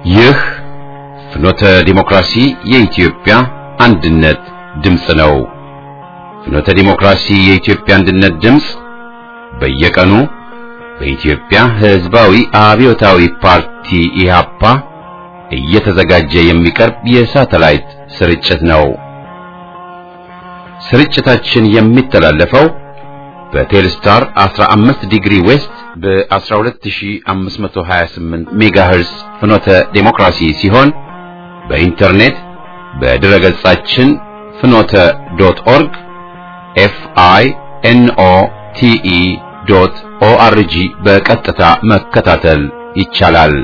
ይህ ፍኖተ ዲሞክራሲ የኢትዮጵያ አንድነት ድምፅ ነው። ፍኖተ ዲሞክራሲ የኢትዮጵያ አንድነት ድምፅ በየቀኑ በኢትዮጵያ ሕዝባዊ አብዮታዊ ፓርቲ ኢህአፓ እየተዘጋጀ የሚቀርብ የሳተላይት ስርጭት ነው። ስርጭታችን የሚተላለፈው በቴልስታር 15 ዲግሪ ዌስት በ12528 ሜጋሄርስ ፍኖተ ዴሞክራሲ ሲሆን በኢንተርኔት በድረ ገጻችን ፍኖተ ዶት ኦርግ ኤፍ አይ ኤን ኦ ቲ ኢ ዶት ኦ አር ጂ በቀጥታ መከታተል ይቻላል።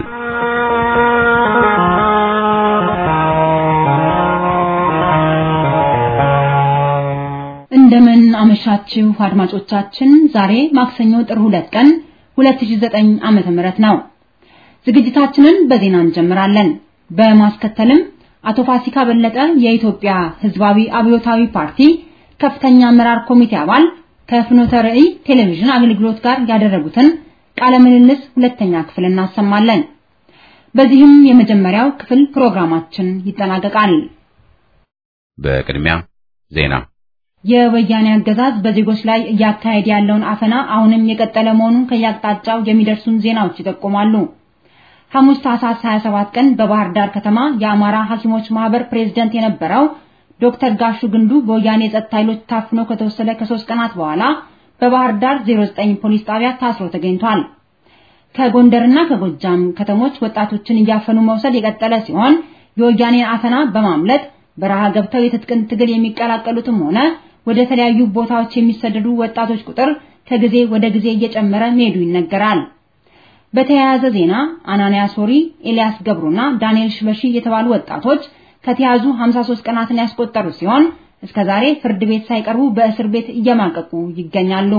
እንደምን አመሻችሁ አድማጮቻችን። ዛሬ ማክሰኞ ጥር ሁለት ቀን 2009 ዓመተ ምህረት ነው። ዝግጅታችንን በዜና እንጀምራለን። በማስከተልም አቶ ፋሲካ በለጠ የኢትዮጵያ ሕዝባዊ አብዮታዊ ፓርቲ ከፍተኛ አመራር ኮሚቴ አባል ከፍኖተ ርዕይ ቴሌቪዥን አገልግሎት ጋር ያደረጉትን ቃለ ምልልስ ሁለተኛ ክፍል እናሰማለን። በዚህም የመጀመሪያው ክፍል ፕሮግራማችን ይጠናቀቃል። በቅድሚያ ዜና የወያኔ አገዛዝ በዜጎች ላይ እያካሄደ ያለውን አፈና አሁንም የቀጠለ መሆኑን ከያቅጣጫው የሚደርሱን ዜናዎች ይጠቁማሉ። ሐሙስ ታህሳስ 27 ቀን በባህር ዳር ከተማ የአማራ ሐኪሞች ማህበር ፕሬዝዳንት የነበረው ዶክተር ጋሹ ግንዱ በወያኔ የጸጥታ ኃይሎች ታፍኖ ከተወሰደ ከሶስት ቀናት በኋላ በባህር ዳር 09 ፖሊስ ጣቢያ ታስሮ ተገኝቷል። ከጎንደርና ከጎጃም ከተሞች ወጣቶችን እያፈኑ መውሰድ የቀጠለ ሲሆን የወያኔን አፈና በማምለጥ በረሃ ገብተው የትጥቅን ትግል የሚቀላቀሉትም ሆነ ወደ ተለያዩ ቦታዎች የሚሰደዱ ወጣቶች ቁጥር ከጊዜ ወደ ጊዜ እየጨመረ መሄዱ ይነገራል። በተያያዘ ዜና አናንያ ሶሪ፣ ኤልያስ ገብሩና ዳንኤል ሽበሺ የተባሉ ወጣቶች ከተያዙ 53 ቀናትን ያስቆጠሩ ሲሆን እስከዛሬ ፍርድ ቤት ሳይቀርቡ በእስር ቤት እየማቀቁ ይገኛሉ።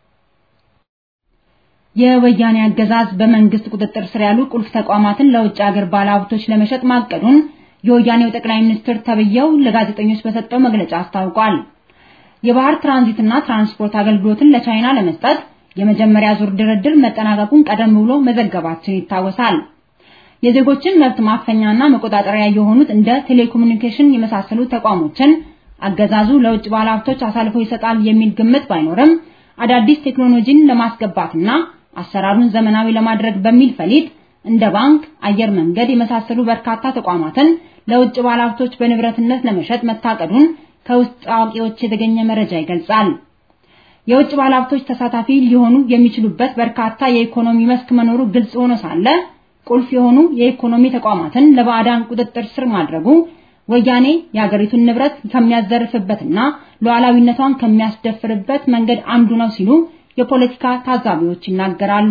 የወያኔ አገዛዝ በመንግስት ቁጥጥር ስር ያሉ ቁልፍ ተቋማትን ለውጭ ሀገር ባለሀብቶች ለመሸጥ ማቀዱን የወያኔው ጠቅላይ ሚኒስትር ተብየው ለጋዜጠኞች በሰጠው መግለጫ አስታውቋል። የባህር ትራንዚትና ትራንስፖርት አገልግሎትን ለቻይና ለመስጠት የመጀመሪያ ዙር ድርድር መጠናቀቁን ቀደም ብሎ መዘገባችን ይታወሳል። የዜጎችን መብት ማፈኛና መቆጣጠሪያ የሆኑት እንደ ቴሌኮሙኒኬሽን የመሳሰሉ ተቋሞችን አገዛዙ ለውጭ ባለሀብቶች አሳልፎ ይሰጣል የሚል ግምት ባይኖርም አዳዲስ ቴክኖሎጂን ለማስገባትና አሰራሩን ዘመናዊ ለማድረግ በሚል ፈሊጥ እንደ ባንክ፣ አየር መንገድ የመሳሰሉ በርካታ ተቋማትን ለውጭ ባለሀብቶች በንብረትነት ለመሸጥ መታቀዱን ከውስጥ አዋቂዎች የተገኘ መረጃ ይገልጻል። የውጭ ባለሀብቶች ተሳታፊ ሊሆኑ የሚችሉበት በርካታ የኢኮኖሚ መስክ መኖሩ ግልጽ ሆኖ ሳለ ቁልፍ የሆኑ የኢኮኖሚ ተቋማትን ለባዕዳን ቁጥጥር ስር ማድረጉ ወያኔ የሀገሪቱን ንብረት ከሚያዘርፍበትና ሉዓላዊነቷን ከሚያስደፍርበት መንገድ አንዱ ነው ሲሉ የፖለቲካ ታዛቢዎች ይናገራሉ።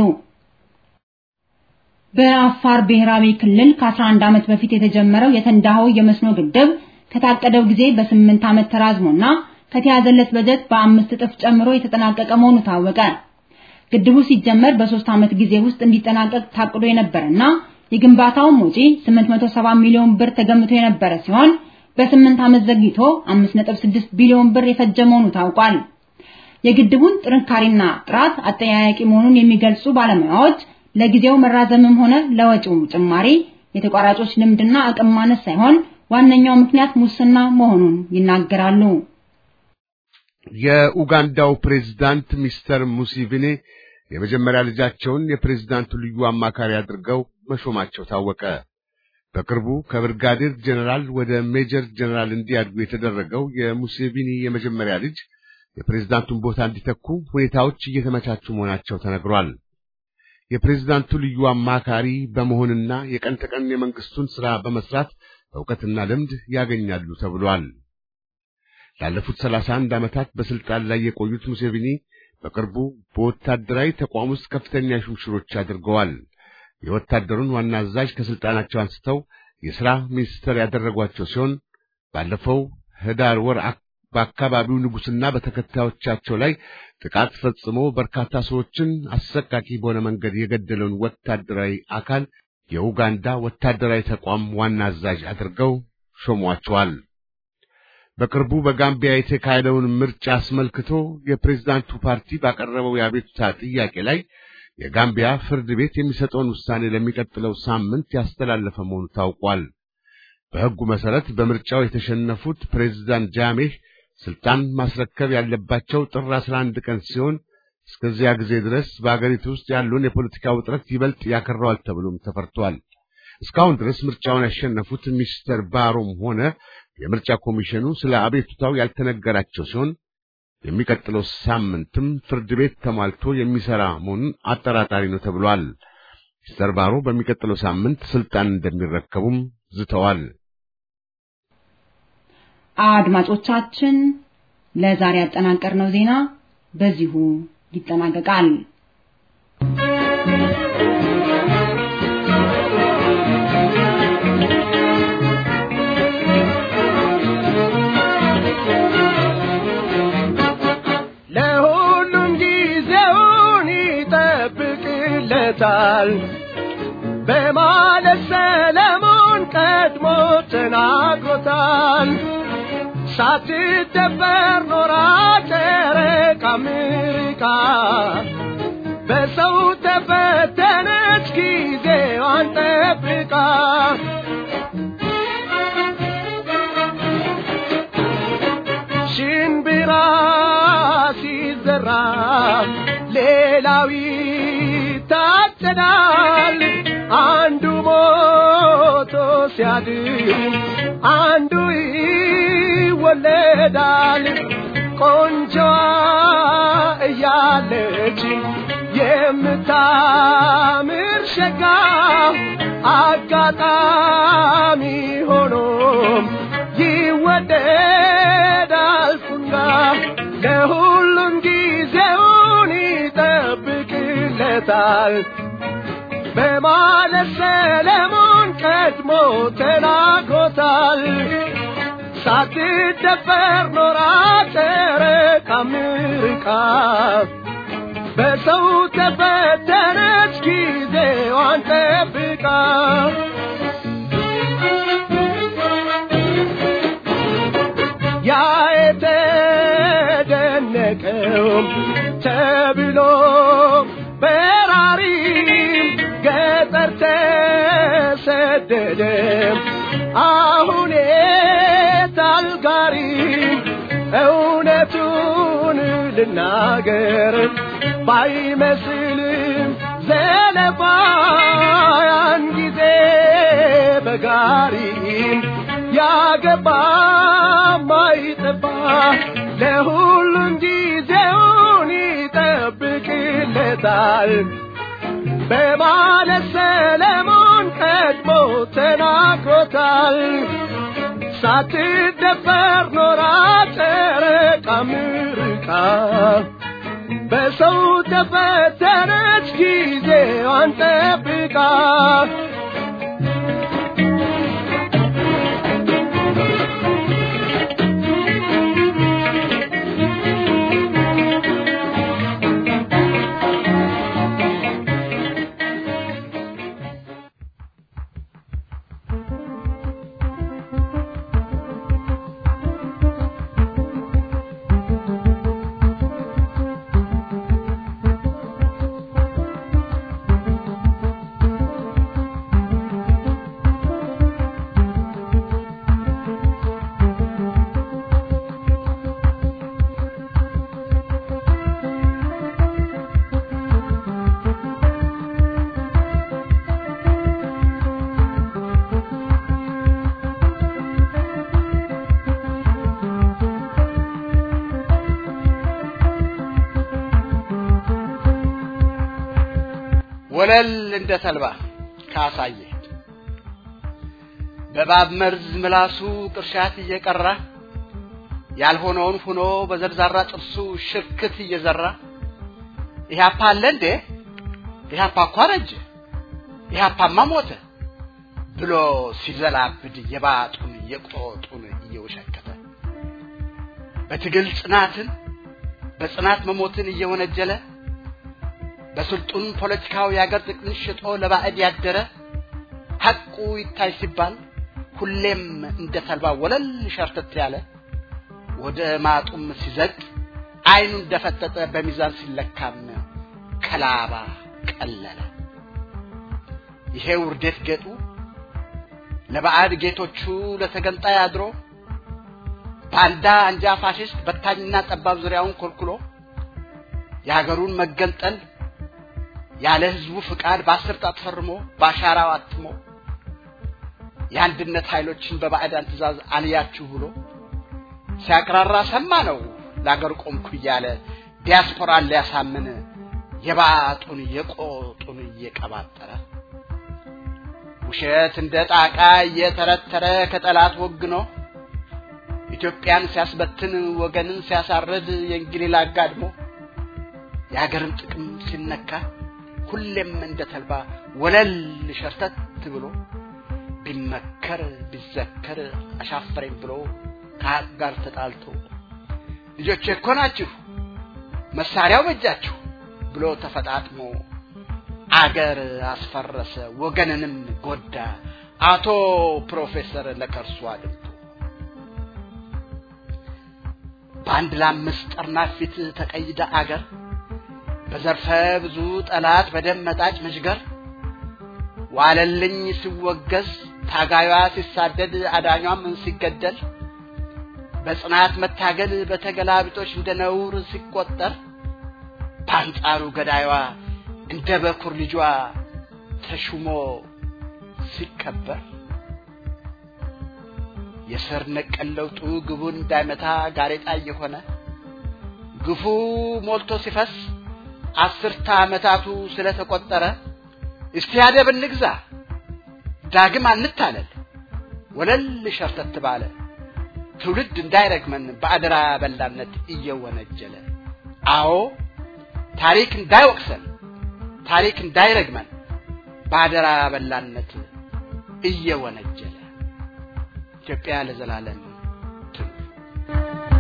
በአፋር ብሔራዊ ክልል ከ11 ዓመት በፊት የተጀመረው የተንዳሆ የመስኖ ግድብ ከታቀደው ጊዜ በስምንት ዓመት ተራዝሞና ከተያዘለት በጀት በአምስት እጥፍ ጨምሮ የተጠናቀቀ መሆኑ ታወቀ። ግድቡ ሲጀመር በሶስት ዓመት ጊዜ ውስጥ እንዲጠናቀቅ ታቅዶ የነበረና የግንባታውም ወጪ 870 ሚሊዮን ብር ተገምቶ የነበረ ሲሆን በስምንት ዓመት ዘግይቶ 5.6 ቢሊዮን ብር የፈጀ መሆኑ ታውቋል። የግድቡን ጥንካሬና ጥራት አጠያያቂ መሆኑን የሚገልጹ ባለሙያዎች ለጊዜው መራዘምም ሆነ ለወጪው ጭማሪ የተቋራጮች ልምድና አቅም ማነስ ሳይሆን ዋነኛው ምክንያት ሙስና መሆኑን ይናገራሉ። የኡጋንዳው ፕሬዝዳንት ሚስተር ሙሲቪኒ የመጀመሪያ ልጃቸውን የፕሬዝዳንቱ ልዩ አማካሪ አድርገው መሾማቸው ታወቀ። በቅርቡ ከብርጋዴር ጀነራል ወደ ሜጀር ጀነራል እንዲያድጉ የተደረገው የሙሴቪኒ የመጀመሪያ ልጅ የፕሬዝዳንቱን ቦታ እንዲተኩ ሁኔታዎች እየተመቻቹ መሆናቸው ተነግሯል። የፕሬዝዳንቱ ልዩ አማካሪ በመሆንና የቀን ተቀን የመንግስቱን ሥራ በመስራት እውቀትና ልምድ ያገኛሉ ተብሏል። ላለፉት ሰላሳ አንድ ዓመታት በስልጣን ላይ የቆዩት ሙሴቪኒ በቅርቡ በወታደራዊ ተቋም ውስጥ ከፍተኛ ሹምሽሮች አድርገዋል። የወታደሩን ዋና አዛዥ ከስልጣናቸው አንስተው የሥራ ሚኒስትር ያደረጓቸው ሲሆን ባለፈው ህዳር ወር በአካባቢው ንጉሥና በተከታዮቻቸው ላይ ጥቃት ፈጽሞ በርካታ ሰዎችን አሰቃቂ በሆነ መንገድ የገደለውን ወታደራዊ አካል የኡጋንዳ ወታደራዊ ተቋም ዋና አዛዥ አድርገው ሾሟቸዋል። በቅርቡ በጋምቢያ የተካሄደውን ምርጫ አስመልክቶ የፕሬዝዳንቱ ፓርቲ ባቀረበው የአቤቱታ ጥያቄ ላይ የጋምቢያ ፍርድ ቤት የሚሰጠውን ውሳኔ ለሚቀጥለው ሳምንት ያስተላለፈ መሆኑ ታውቋል። በሕጉ መሠረት በምርጫው የተሸነፉት ፕሬዝዳንት ጃሜህ ስልጣን ማስረከብ ያለባቸው ጥር 11 ቀን ሲሆን እስከዚያ ጊዜ ድረስ በአገሪቱ ውስጥ ያለውን የፖለቲካ ውጥረት ይበልጥ ያከረዋል ተብሎም ተፈርቷል። እስካሁን ድረስ ምርጫውን ያሸነፉት ሚስተር ባሮም ሆነ የምርጫ ኮሚሽኑ ስለ አቤቱታው ያልተነገራቸው ሲሆን የሚቀጥለው ሳምንትም ፍርድ ቤት ተሟልቶ የሚሰራ መሆኑን አጠራጣሪ ነው ተብሏል። ሚስተር ባሮ በሚቀጥለው ሳምንት ስልጣን እንደሚረከቡም ዝተዋል። አድማጮቻችን ለዛሬ ያጠናቀርነው ዜና በዚሁ ይጠናቀቃል። ለሁሉም ጊዜውን ይጠብቅለታል በማለት ሰለሞን ቀድሞ ተናግሮታል። ሳትደፈር ኖራ ጨረቃ አሜሪካ በሰው ተፈተነች ጊዜዋን ጠብቃ ሽንብራ ሲዘራ ሌላው ይታጨዳል። አንዱ ሞቶ ሲያድር አንዱ ይወለዳል። ቆንጆዋ እያለች የምታምር ሸጋ አጋጣሚ ሆኖም ይወደዳል ፉንጋ ለሁሉም ጊዜውን ይጠብቅለታል በማለት ሰለሞን ቀድሞ ተናግሮታል። ሳትደፈር ኖራ ጨረቃ አሜሪካ በሰው ተፈተነች ጊዜዋን ጠብቃ ያ የተደነቀው ተብሎ በራሪም ገጠር ተሰደደ አሁን ታልጋሪ እውነቱን ልናገር ባይመስልም ዘለፋ ያን ጊዜ በጋሪ ያገባ ማይጠባ ለሁሉም ጊዜውን ይጠብቅለታል በማለት ሰለሞን ቀድሞ ተናግሮታል። ሳትደፈር ኖራ ጨረቃ አሜሪካ በሰው ተፈተነች ጊዜዋን ጠብቃ ወለል እንደ ተልባ ካሳየ በባብ መርዝ ምላሱ ቅርሻት እየቀራ ያልሆነውን ሆኖ በዘርዛራ ጥርሱ ሽርክት እየዘራ ኢህአፓ አለ እንዴ ኢህአፓ እኮ አረጀ ኢህአፓማ ሞተ ብሎ ሲዘላብድ የባጡን የቆጡን እየወሸከተ በትግል ጽናትን በጽናት መሞትን እየወነጀለ በስልጡን ፖለቲካው የአገር ጥቅምን ሽጦ ለባዕድ ያደረ ሐቁ ይታይ ሲባል ሁሌም እንደ ተልባ ወለል ሸርተት ያለ ወደ ማጡም ሲዘቅ አይኑ እንደፈጠጠ በሚዛን ሲለካም ከላባ ቀለለ። ይሄ ውርደት ጌጡ ለባዕድ ጌቶቹ ለተገንጣይ አድሮ ባንዳ አንጃ ፋሽስት በታኝና ጠባብ ዙሪያውን ኮልኩሎ የሀገሩን መገንጠል ያለ ህዝቡ ፍቃድ በአስር ጣት ፈርሞ በአሻራው አትሞ የአንድነት ኃይሎችን በባዕዳን ትእዛዝ አልያችሁ ብሎ ሲያቅራራ ሰማ ነው ለአገር ቆምኩ እያለ ዲያስፖራን ሊያሳምን የባጡን የቆጡን እየቀባጠረ ውሸት እንደ ጣቃ እየተረተረ ከጠላት ወግኖ ኢትዮጵያን ሲያስበትን ወገንን ሲያሳርድ የእንግሊዝ አጋድሞ የሀገርን ጥቅም ሲነካ ሁሌም እንደ ተልባ ወለል ሸርተት ብሎ ቢመከር ቢዘከር አሻፈረኝ ብሎ ከሀቅ ጋር ተጣልቶ ልጆች እኮ ናችሁ መሳሪያው በእጃችሁ ብሎ ተፈጣጥሞ አገር አስፈረሰ ወገንንም ጎዳ አቶ ፕሮፌሰር ለከርሱ አድምቶ በአንድ ለአምስት ጠርናፍ ፊት ተቀይዳ አገር በዘርፈ ብዙ ጠላት በደም መጣጭ መሽገር ዋለልኝ ሲወገዝ ታጋዩዋ ሲሳደድ አዳኟም ሲገደል በጽናት መታገል በተገላቢጦች እንደ ነውር ሲቆጠር በአንጻሩ ገዳይዋ እንደ በኩር ልጇ ተሹሞ ሲከበር የስር ነቀል ለውጡ ግቡን እንዳይመታ ጋሬጣ እየሆነ ግፉ ሞልቶ ሲፈስ አስርተ ዓመታቱ ስለተቆጠረ እስቲ አደብ እንግዛ ዳግም አንታለል ወለል ሸርተት ባለ ትውልድ እንዳይረግመን በአደራ በላነት እየወነጀለ አዎ ታሪክ እንዳይወቅሰን ታሪክ እንዳይረግመን በአደራ በላነት እየወነጀለ ኢትዮጵያ ለዘላለም ትኑር።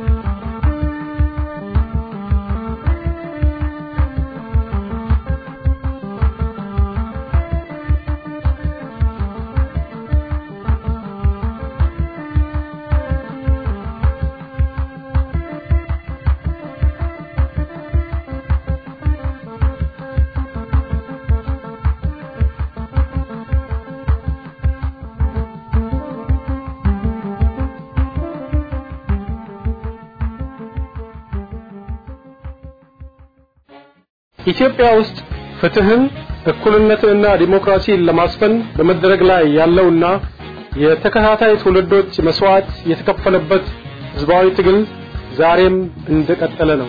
ኢትዮጵያ ውስጥ ፍትህን እኩልነትንና ዲሞክራሲን ለማስፈን በመደረግ ላይ ያለውና የተከታታይ ትውልዶች መስዋዕት የተከፈለበት ህዝባዊ ትግል ዛሬም እንደቀጠለ ነው።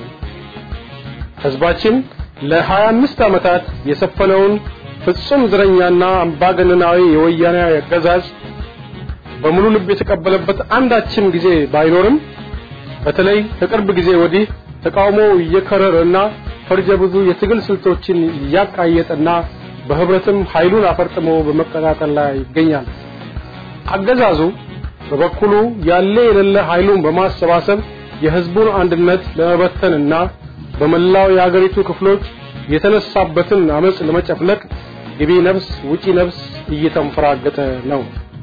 ህዝባችን ለ25 ዓመታት የሰፈነውን ፍጹም ዝረኛና አምባገነናዊ የወያኔ አገዛዝ በሙሉ ልብ የተቀበለበት አንዳችም ጊዜ ባይኖርም በተለይ ከቅርብ ጊዜ ወዲህ ተቃውሞ እየከረረና ፈርጀ ብዙ የትግል ስልቶችን እያቃየጠና በህብረትም ኃይሉን አፈርጥሞ በመቀጣጠል ላይ ይገኛል። አገዛዙ በበኩሉ ያለ የሌለ ኃይሉን በማሰባሰብ የህዝቡን አንድነት ለመበተንና በመላው የአገሪቱ ክፍሎች የተነሳበትን አመጽ ለመጨፍለቅ ግቢ ነፍስ ውጪ ነፍስ እየተንፈራገጠ ነው።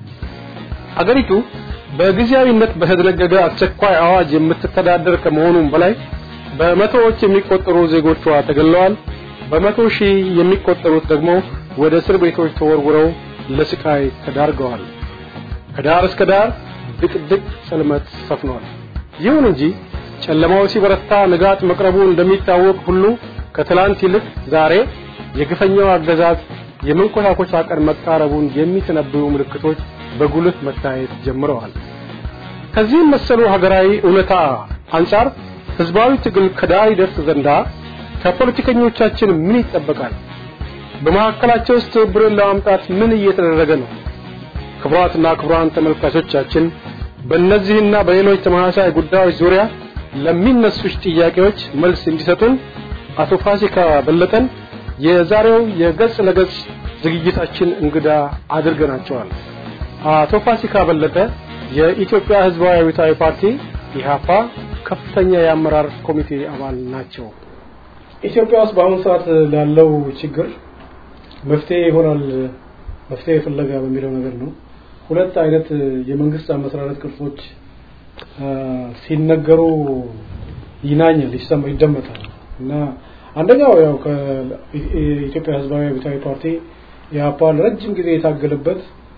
አገሪቱ በጊዜያዊነት በተደነገገ አስቸኳይ አዋጅ የምትተዳደር ከመሆኑም በላይ በመቶዎች የሚቆጠሩ ዜጎቿ ተገለዋል። በመቶ ሺህ የሚቆጠሩት ደግሞ ወደ እስር ቤቶች ተወርውረው ለስቃይ ተዳርገዋል። ከዳር እስከ ዳር ድቅድቅ ጽልመት ሰፍኗል። ይሁን እንጂ ጨለማው ሲበረታ ንጋት መቅረቡ እንደሚታወቅ ሁሉ ከትላንት ይልቅ ዛሬ የግፈኛው አገዛዝ የመንኮታኮቻ ቀን መቃረቡን የሚተነብዩ ምልክቶች በጉልህ መታየት ጀምረዋል። ከዚህም መሰሉ ሀገራዊ እውነታ አንጻር ህዝባዊ ትግል ከዳር ይደርስ ዘንዳ ከፖለቲከኞቻችን ምን ይጠበቃል? በመካከላቸው ውስጥ ትብብርን ለማምጣት ምን እየተደረገ ነው? ክቡራትና ክቡራን ተመልካቾቻችን በእነዚህና በሌሎች ተመሳሳይ ጉዳዮች ዙሪያ ለሚነሱ ጥያቄዎች መልስ እንዲሰጡን አቶ ፋሲካ በለጠን የዛሬው የገጽ ለገጽ ዝግጅታችን እንግዳ አድርገናቸዋል። አቶ ፋሲካ በለጠ የኢትዮጵያ ህዝባዊ አብዮታዊ ፓርቲ ኢህአፓ ከፍተኛ የአመራር ኮሚቴ አባል ናቸው። ኢትዮጵያ ውስጥ በአሁኑ ሰዓት ላለው ችግር መፍትሄ ይሆናል መፍትሄ ፍለጋ በሚለው ነገር ነው። ሁለት አይነት የመንግስት አመሰራረት ቅርጾች ሲነገሩ ይናኛል፣ ይሰማ፣ ይደመጣል እና አንደኛው ያው ከኢትዮጵያ ህዝባዊ አብዮታዊ ፓርቲ የአፓ ለረጅም ጊዜ የታገለበት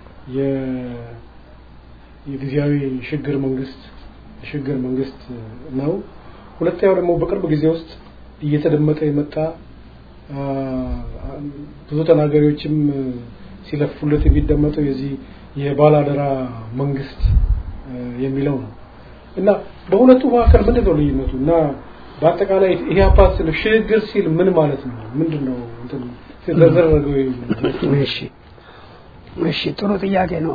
የጊዜያዊ ሽግግር መንግስት ሽግግር መንግስት ነው። ሁለተኛው ደግሞ በቅርብ ጊዜ ውስጥ እየተደመጠ የመጣ ብዙ ተናጋሪዎችም ሲለፉለት የሚደመጠው የዚህ የባላደራ መንግስት የሚለው ነው እና በሁለቱ መካከል ምንድን ነው ልዩነቱ እና በአጠቃላይ ይሄ አፓት ስለ ሽግግር ሲል ምን ማለት ነው? ምንድን ነው እንትን ሲዘረገው እሺ እሺ ጥሩ ጥያቄ ነው።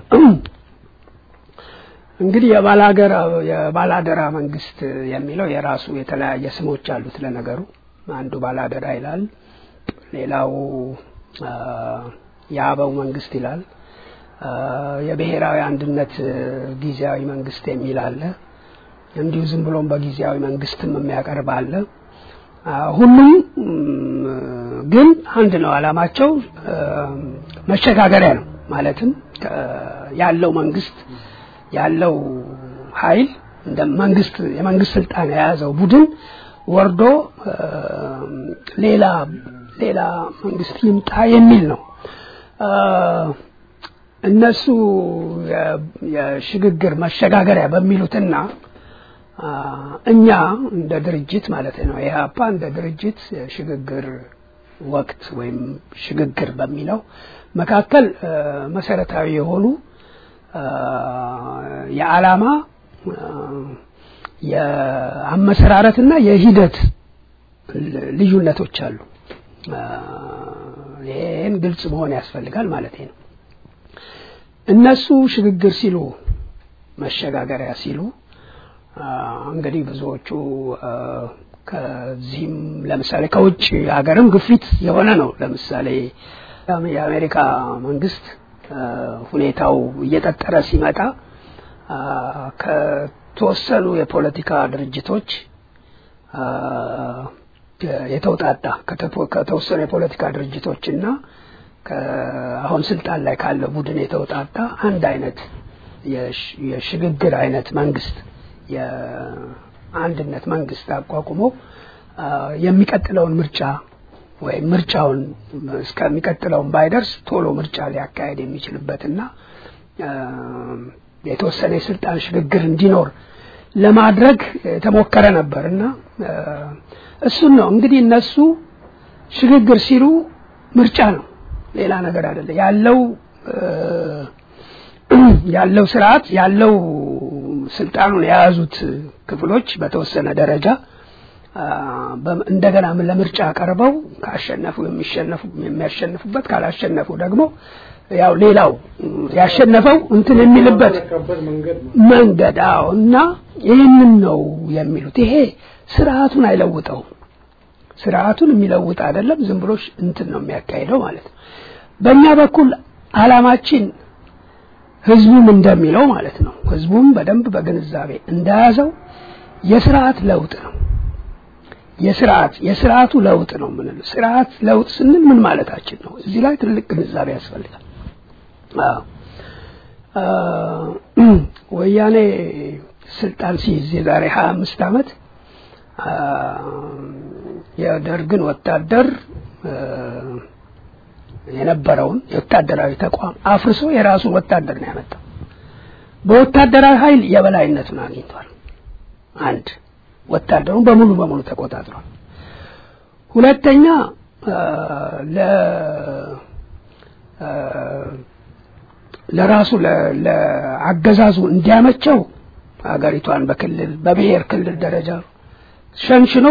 እንግዲህ የባላገራ የባላደራ መንግስት የሚለው የራሱ የተለያየ ስሞች አሉት። ለነገሩ አንዱ ባላደራ ይላል፣ ሌላው የአበው መንግስት ይላል፣ የብሔራዊ አንድነት ጊዜያዊ መንግስት የሚል አለ። እንዲሁ ዝም ብሎም በጊዜያዊ መንግስትም የሚያቀርብ አለ። ሁሉም ግን አንድ ነው። አላማቸው መሸጋገሪያ ነው። ማለትም ያለው መንግስት ያለው ኃይል እንደ መንግስት የመንግስት ስልጣን የያዘው ቡድን ወርዶ ሌላ ሌላ መንግስት ይምጣ የሚል ነው። እነሱ የሽግግር መሸጋገሪያ በሚሉትና እኛ እንደ ድርጅት ማለት ነው ኢህአፓ እንደ ድርጅት የሽግግር ወቅት ወይም ሽግግር በሚለው መካከል መሰረታዊ የሆኑ የዓላማ የአመሰራረትና የሂደት ልዩነቶች አሉ። ይህን ግልጽ መሆን ያስፈልጋል ማለት ነው። እነሱ ሽግግር ሲሉ መሸጋገሪያ ሲሉ እንግዲህ ብዙዎቹ ከዚህም ለምሳሌ ከውጭ ሀገርም ግፊት የሆነ ነው። ለምሳሌ የአሜሪካ መንግስት ሁኔታው እየጠጠረ ሲመጣ ከተወሰኑ የፖለቲካ ድርጅቶች የተውጣጣ ከተወሰኑ የፖለቲካ ድርጅቶችና አሁን ስልጣን ላይ ካለ ቡድን የተውጣጣ አንድ አይነት የሽግግር አይነት መንግስት የአንድነት መንግስት አቋቁሞ የሚቀጥለውን ምርጫ ወይም ምርጫውን እስከሚቀጥለውን ባይደርስ ቶሎ ምርጫ ሊያካሄድ የሚችልበትና የተወሰነ የስልጣን ሽግግር እንዲኖር ለማድረግ የተሞከረ ነበር እና እሱን ነው እንግዲህ እነሱ ሽግግር ሲሉ ምርጫ ነው፣ ሌላ ነገር አይደለም። ያለው ያለው ስርዓት ያለው ስልጣኑን የያዙት ክፍሎች በተወሰነ ደረጃ እንደገና ለምርጫ ቀርበው ካሸነፉ የሚሸነፉ የሚያሸንፉበት ካላሸነፉ ደግሞ ያው ሌላው ያሸነፈው እንትን የሚልበት መንገድ አዎ እና ይህንን ነው የሚሉት ይሄ ስርዓቱን አይለውጠውም ስርዓቱን የሚለውጥ አይደለም ዝም ብሎ እንትን ነው የሚያካሂደው ማለት ነው በእኛ በኩል አላማችን ህዝቡም እንደሚለው ማለት ነው ህዝቡም በደንብ በግንዛቤ እንደያዘው የስርዓት ለውጥ ነው የስርዓት የስርዓቱ ለውጥ ነው የምንለው ስርዓት ለውጥ ስንል ምን ማለታችን ነው እዚህ ላይ ትልቅ ግንዛቤ ያስፈልጋል ወያኔ ስልጣን ሲይዝ የዛሬ ሀያ አምስት አመት የደርግን ወታደር የነበረውን የወታደራዊ ተቋም አፍርሶ የራሱን ወታደር ነው ያመጣው በወታደራዊ ኃይል የበላይነቱን አግኝቷል አንድ ወታደሩን በሙሉ በሙሉ ተቆጣጥሯል ሁለተኛ ለ ለራሱ ለአገዛዙ እንዲያመቸው ሀገሪቷን በክልል በብሔር ክልል ደረጃ ሸንሽኖ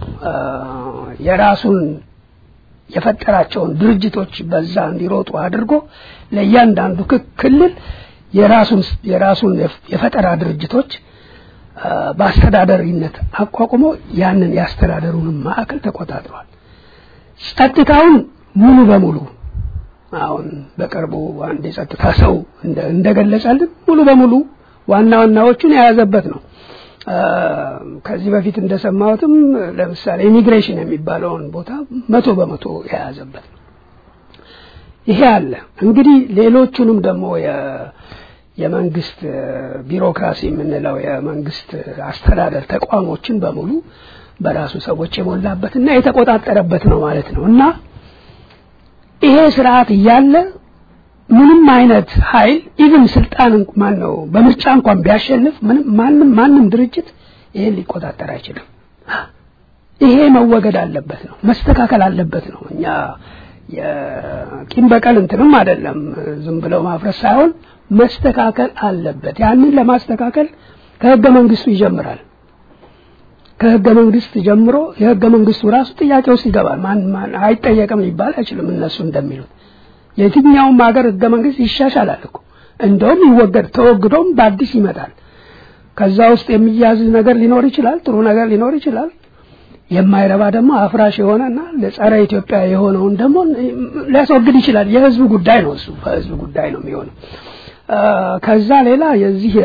የራሱን የፈጠራቸውን ድርጅቶች በዛ እንዲሮጡ አድርጎ ለእያንዳንዱ ክልል የራሱን የራሱን የፈጠራ ድርጅቶች በአስተዳደሪነት አቋቁሞ ያንን የአስተዳደሩንም ማዕከል ተቆጣጥሯል ጸጥታውን ሙሉ በሙሉ አሁን በቅርቡ አንድ የጸጥታ ሰው እንደገለጸልን ሙሉ በሙሉ ዋና ዋናዎቹን የያዘበት ነው ከዚህ በፊት እንደሰማሁትም ለምሳሌ ኢሚግሬሽን የሚባለውን ቦታ መቶ በመቶ የያዘበት ነው ይሄ አለ እንግዲህ ሌሎቹንም ደግሞ የመንግስት ቢሮክራሲ የምንለው የመንግስት አስተዳደር ተቋሞችን በሙሉ በራሱ ሰዎች የሞላበትና የተቆጣጠረበት ነው ማለት ነው እና ይሄ ስርዓት እያለ ምንም አይነት ኃይል ኢቭን ስልጣን ማን ነው በምርጫ እንኳን ቢያሸንፍ ምንም ማንም ማንም ድርጅት ይሄን ሊቆጣጠር አይችልም። ይሄ መወገድ አለበት ነው መስተካከል አለበት ነው። እኛ የቂም በቀል እንትንም አይደለም ዝም ብለው ማፍረስ ሳይሆን መስተካከል አለበት። ያንን ለማስተካከል ከህገ መንግስቱ ይጀምራል። ከህገ መንግስት ጀምሮ የህገ መንግስቱ ራሱ ጥያቄ ውስጥ ይገባል። ማን ማን አይጠየቅም ሊባል አይችልም። እነሱ እንደሚሉት የትኛውም ሀገር ህገ መንግስት ይሻሻላል እኮ እንደውም ይወገድ ተወግዶም በአዲስ ይመጣል። ከዛ ውስጥ የሚያዝ ነገር ሊኖር ይችላል፣ ጥሩ ነገር ሊኖር ይችላል። የማይረባ ደግሞ አፍራሽ የሆነና ለጸረ ኢትዮጵያ የሆነውን ደግሞ ሊያስወግድ ይችላል። የህዝብ ጉዳይ ነው እሱ በህዝብ ጉዳይ ነው የሚሆነው። ከዛ ሌላ የዚህ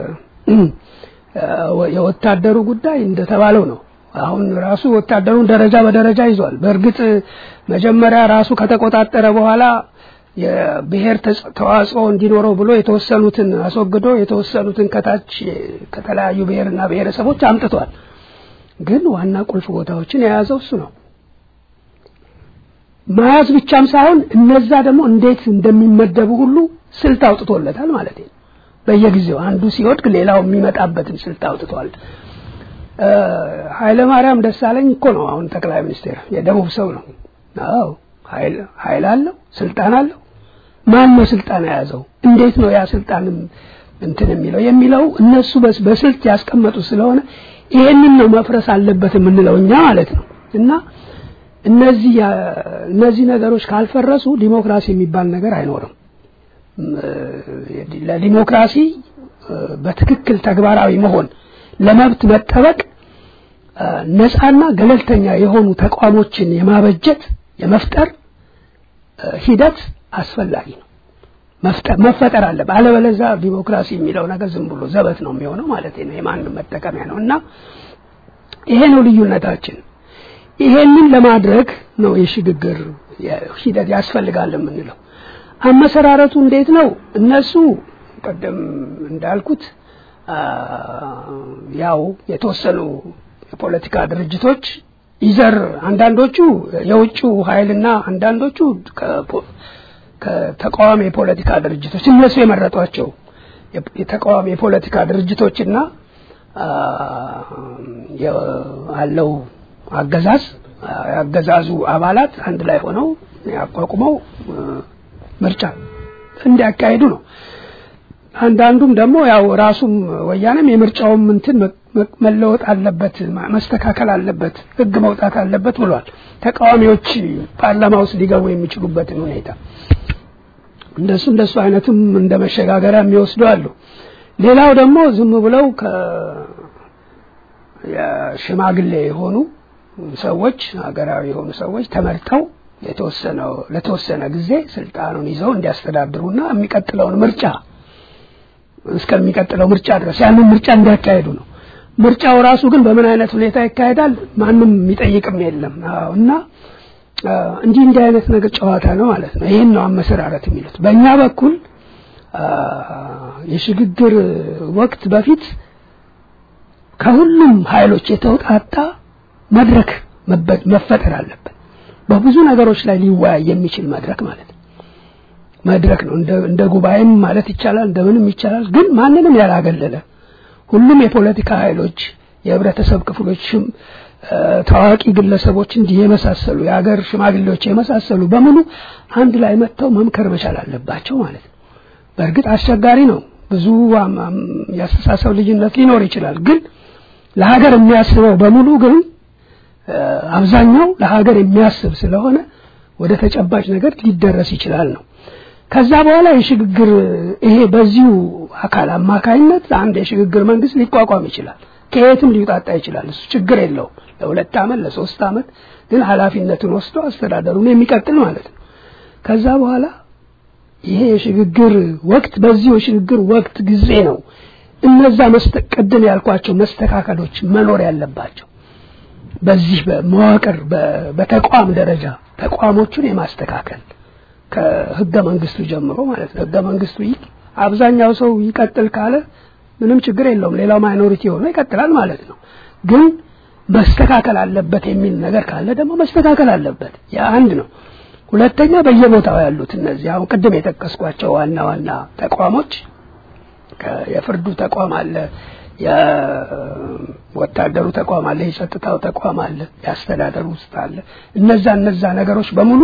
የወታደሩ ጉዳይ እንደተባለው ነው። አሁን ራሱ ወታደሩን ደረጃ በደረጃ ይዟል። በእርግጥ መጀመሪያ ራሱ ከተቆጣጠረ በኋላ የብሔር ተዋጽኦ እንዲኖረው ብሎ የተወሰኑትን አስወግዶ የተወሰኑትን ከታች ከተለያዩ ብሔርና ብሔረሰቦች አምጥቷል። ግን ዋና ቁልፍ ቦታዎችን የያዘው እሱ ነው። መያዝ ብቻም ሳይሆን እነዛ ደግሞ እንዴት እንደሚመደቡ ሁሉ ስልት አውጥቶለታል ማለት ነው። በየጊዜው አንዱ ሲወድቅ ሌላው የሚመጣበትን ስልት አውጥቷል። ኃይለ ማርያም ደሳለኝ እኮ ነው አሁን ጠቅላይ ሚኒስቴር የደቡብ ሰው ነው። አዎ ኃይል ኃይል አለው፣ ስልጣን አለው። ማን ነው ስልጣን የያዘው? እንዴት ነው ያ ስልጣንም እንትን የሚለው የሚለው እነሱ በስልት ያስቀመጡ ስለሆነ ይሄንን ነው መፍረስ አለበት የምንለው እኛ ማለት ነው። እና እነዚህ እነዚህ ነገሮች ካልፈረሱ ዲሞክራሲ የሚባል ነገር አይኖርም። ለዲሞክራሲ በትክክል ተግባራዊ መሆን ለመብት መጠበቅ ነፃና ገለልተኛ የሆኑ ተቋሞችን የማበጀት የመፍጠር ሂደት አስፈላጊ ነው። መፍጠር መፈጠር አለበት። አለበለዚያ ዲሞክራሲ የሚለው ነገር ዝም ብሎ ዘበት ነው የሚሆነው ማለት ነው። የማንም መጠቀሚያ ነው እና ይሄ ነው ልዩነታችን። ይሄንን ለማድረግ ነው የሽግግር ሂደት ያስፈልጋል የምንለው። አመሰራረቱ እንዴት ነው? እነሱ ቀደም እንዳልኩት ያው የተወሰኑ የፖለቲካ ድርጅቶች ይዘር አንዳንዶቹ የውጭው ኃይልና አንዳንዶቹ ከተቃዋሚ የፖለቲካ ድርጅቶች እነሱ የመረጧቸው የተቃዋሚ የፖለቲካ ድርጅቶችና አለው አገዛዝ ያገዛዙ አባላት አንድ ላይ ሆነው ያቋቁመው ምርጫ እንዲያካሂዱ ነው። አንዳንዱም ደግሞ ያው ራሱም ወያኔም የምርጫውም እንትን መለወጥ አለበት፣ መስተካከል አለበት፣ ህግ መውጣት አለበት ብሏል። ተቃዋሚዎች ፓርላማ ውስጥ ሊገቡ የሚችሉበትን ሁኔታ እንደሱ እንደሱ አይነትም እንደ መሸጋገሪያ የሚወስዱ አሉ። ሌላው ደግሞ ዝም ብለው የሽማግሌ የሆኑ ሰዎች ሀገራዊ የሆኑ ሰዎች ተመርጠው የተወሰነው ለተወሰነ ጊዜ ስልጣኑን ይዘው እንዲያስተዳድሩና የሚቀጥለውን ምርጫ እስከሚቀጥለው ምርጫ ድረስ ያንን ምርጫ እንዲያካሄዱ ነው። ምርጫው ራሱ ግን በምን አይነት ሁኔታ ይካሄዳል ማንም የሚጠይቅም የለም እና እንዲህ እንዲህ አይነት ነገር ጨዋታ ነው ማለት ነው። ይህን ነው አመሰራረት የሚሉት። በእኛ በኩል የሽግግር ወቅት በፊት ከሁሉም ኃይሎች የተውጣጣ መድረክ መፈጠር አለበት። በብዙ ነገሮች ላይ ሊወያይ የሚችል መድረክ ማለት ነው። መድረክ ነው እንደ ጉባኤም ማለት ይቻላል፣ እንደምንም ይቻላል። ግን ማንንም ያላገለለ ሁሉም የፖለቲካ ኃይሎች፣ የህብረተሰብ ክፍሎችም፣ ታዋቂ ግለሰቦች እንዲህ የመሳሰሉ የሀገር ሽማግሌዎች የመሳሰሉ በሙሉ አንድ ላይ መጥተው መምከር መቻል አለባቸው ማለት ነው። በእርግጥ አስቸጋሪ ነው። ብዙ የአስተሳሰብ ልዩነት ሊኖር ይችላል። ግን ለሀገር የሚያስበው በሙሉ ግን አብዛኛው ለሀገር የሚያስብ ስለሆነ ወደ ተጨባጭ ነገር ሊደረስ ይችላል ነው። ከዛ በኋላ የሽግግር ይሄ በዚሁ አካል አማካኝነት አንድ የሽግግር መንግስት ሊቋቋም ይችላል። ከየትም ሊውጣጣ ይችላል። እሱ ችግር የለውም። ለሁለት ዓመት ለሶስት ዓመት ግን ኃላፊነቱን ወስዶ አስተዳደሩን የሚቀጥል ማለት ነው። ከዛ በኋላ ይሄ የሽግግር ወቅት በዚሁ የሽግግር ወቅት ጊዜ ነው እነዛ ቅድም ያልኳቸው መስተካከሎች መኖር ያለባቸው በዚህ በመዋቅር በተቋም ደረጃ ተቋሞቹን የማስተካከል ከህገ መንግስቱ ጀምሮ ማለት ነው። ህገ መንግስቱ አብዛኛው ሰው ይቀጥል ካለ ምንም ችግር የለውም። ሌላው ማይኖሪቲ ሆኖ ይቀጥላል ማለት ነው። ግን መስተካከል አለበት የሚል ነገር ካለ ደግሞ መስተካከል አለበት። ያ አንድ ነው። ሁለተኛ በየቦታው ያሉት እነዚህ አሁን ቅድም የጠቀስኳቸው ዋና ዋና ተቋሞች የፍርዱ ተቋም አለ፣ የወታደሩ ተቋም አለ፣ የጸጥታው ተቋም አለ፣ የአስተዳደሩ ውስጥ አለ። እነዛ እነዛ ነገሮች በሙሉ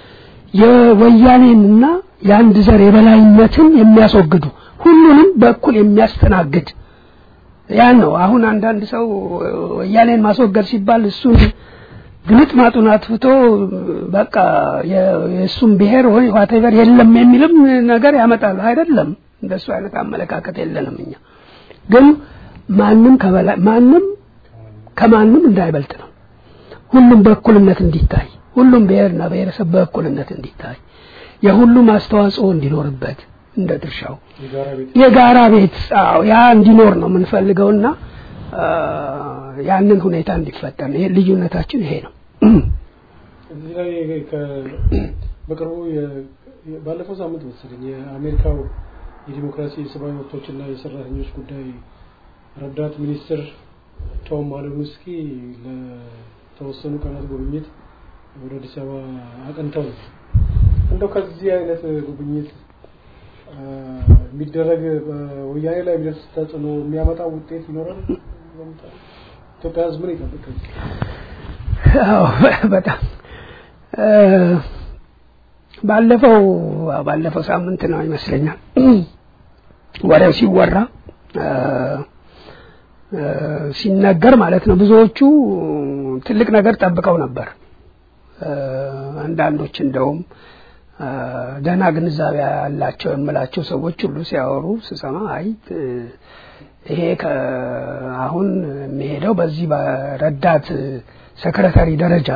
የወያኔንና የአንድ ዘር የበላይነትን የሚያስወግዱ ሁሉንም በእኩል የሚያስተናግድ ያን ነው። አሁን አንዳንድ ሰው ወያኔን ማስወገድ ሲባል እሱን ግልጥ ማጡን አጥፍቶ በቃ የእሱም ብሔር ወይ ዋቴቨር የለም የሚልም ነገር ያመጣሉ። አይደለም፣ እንደሱ አይነት አመለካከት የለንም እኛ። ግን ማንም ከበላይ ማንም ከማንም እንዳይበልጥ ነው። ሁሉም በእኩልነት እንዲታይ፣ ሁሉም ብሔርና ብሔረሰብ በእኩልነት እንዲታይ፣ የሁሉም አስተዋጽኦ እንዲኖርበት እንደ ድርሻው የጋራ ቤት አዎ ያ እንዲኖር ነው የምንፈልገውና ያንን ሁኔታ እንዲፈጠር ነው። ልዩነታችን ይሄ ነው። እዚህ ላይ በቅርቡ ባለፈው ሳምንት መሰለኝ የአሜሪካው የዲሞክራሲ የሰብአዊ መብቶችና የሰራተኞች ጉዳይ ረዳት ሚኒስትር ቶም ማሊኖውስኪ ለተወሰኑ ቀናት ጉብኝት ወደ አዲስ አበባ አቅንተው ነው። እንደው ከዚህ አይነት ጉብኝት የሚደረግ ወያኔ ላይ የሚደርስ ተጽዕኖ የሚያመጣው ውጤት ይኖራል? ኢትዮጵያ ሕዝብ ምን ይጠብቃል? አዎ በጣም ባለፈው ባለፈው ሳምንት ነው ይመስለኛል ወሬው ሲወራ ሲነገር ማለት ነው ብዙዎቹ ትልቅ ነገር ጠብቀው ነበር። አንዳንዶች እንደውም ደህና ግንዛቤ ያላቸው የምላቸው ሰዎች ሁሉ ሲያወሩ ስሰማ አይ ይሄ አሁን የሚሄደው በዚህ በረዳት ሰክረታሪ ደረጃ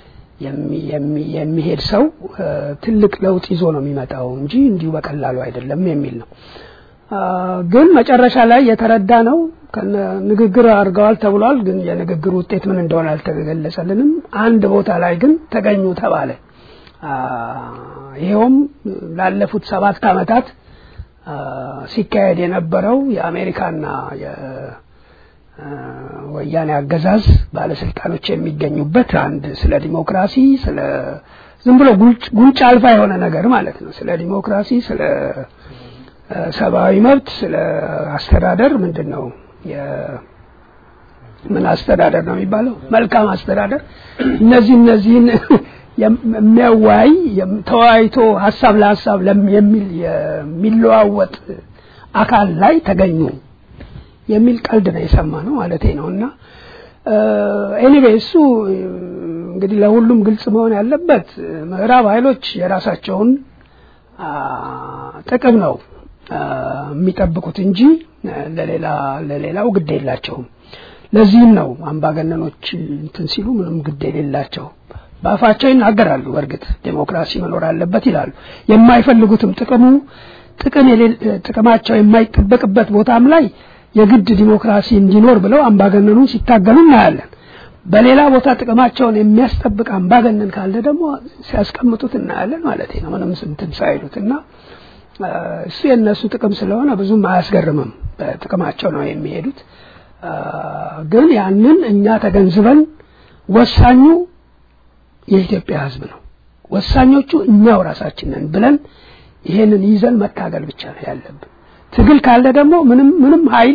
የሚሄድ ሰው ትልቅ ለውጥ ይዞ ነው የሚመጣው እንጂ እንዲሁ በቀላሉ አይደለም የሚል ነው። ግን መጨረሻ ላይ የተረዳ ነው ንግግር አድርገዋል ተብሏል። ግን የንግግር ውጤት ምን እንደሆነ አልተገለጸልንም። አንድ ቦታ ላይ ግን ተገኙ ተባለ። ይኸውም ላለፉት ሰባት ዓመታት ሲካሄድ የነበረው የአሜሪካና የወያኔ አገዛዝ ባለስልጣኖች የሚገኙበት አንድ ስለ ዲሞክራሲ ስለ ዝም ብሎ ጉንጭ አልፋ የሆነ ነገር ማለት ነው። ስለ ዲሞክራሲ፣ ስለ ሰብአዊ መብት፣ ስለ አስተዳደር ምንድን ነው ምን አስተዳደር ነው የሚባለው? መልካም አስተዳደር እነዚህ እነዚህን የሚያወያይ ተወያይቶ ሀሳብ ለሀሳብ የሚል የሚለዋወጥ አካል ላይ ተገኙ የሚል ቀልድ ነው የሰማ ነው ማለቴ ነው። እና ኤኒዌይ እሱ እንግዲህ ለሁሉም ግልጽ መሆን ያለበት ምዕራብ ኃይሎች የራሳቸውን ጥቅም ነው የሚጠብቁት እንጂ ለሌላ ለሌላው ግድ የላቸውም። ለዚህም ነው አምባገነኖች እንትን ሲሉ ምንም ግድ የሌላቸው በአፋቸው ይናገራሉ። በእርግጥ ዴሞክራሲ መኖር አለበት ይላሉ። የማይፈልጉትም ጥቅሙ ጥቅም ጥቅማቸው የማይጠበቅበት ቦታም ላይ የግድ ዲሞክራሲ እንዲኖር ብለው አምባገነኑን ሲታገሉ እናያለን። በሌላ ቦታ ጥቅማቸውን የሚያስጠብቅ አምባገነን ካለ ደግሞ ሲያስቀምጡት እናያለን ማለት ነው። ምንም ስንትን ሳይሉት እና እሱ የእነሱ ጥቅም ስለሆነ ብዙም አያስገርምም። በጥቅማቸው ነው የሚሄዱት። ግን ያንን እኛ ተገንዝበን ወሳኙ የኢትዮጵያ ሕዝብ ነው፣ ወሳኞቹ እኛው ራሳችን ነን ብለን ይሄንን ይዘን መታገል ብቻ ነው ያለብን። ትግል ካለ ደግሞ ምንም ምንም ኃይል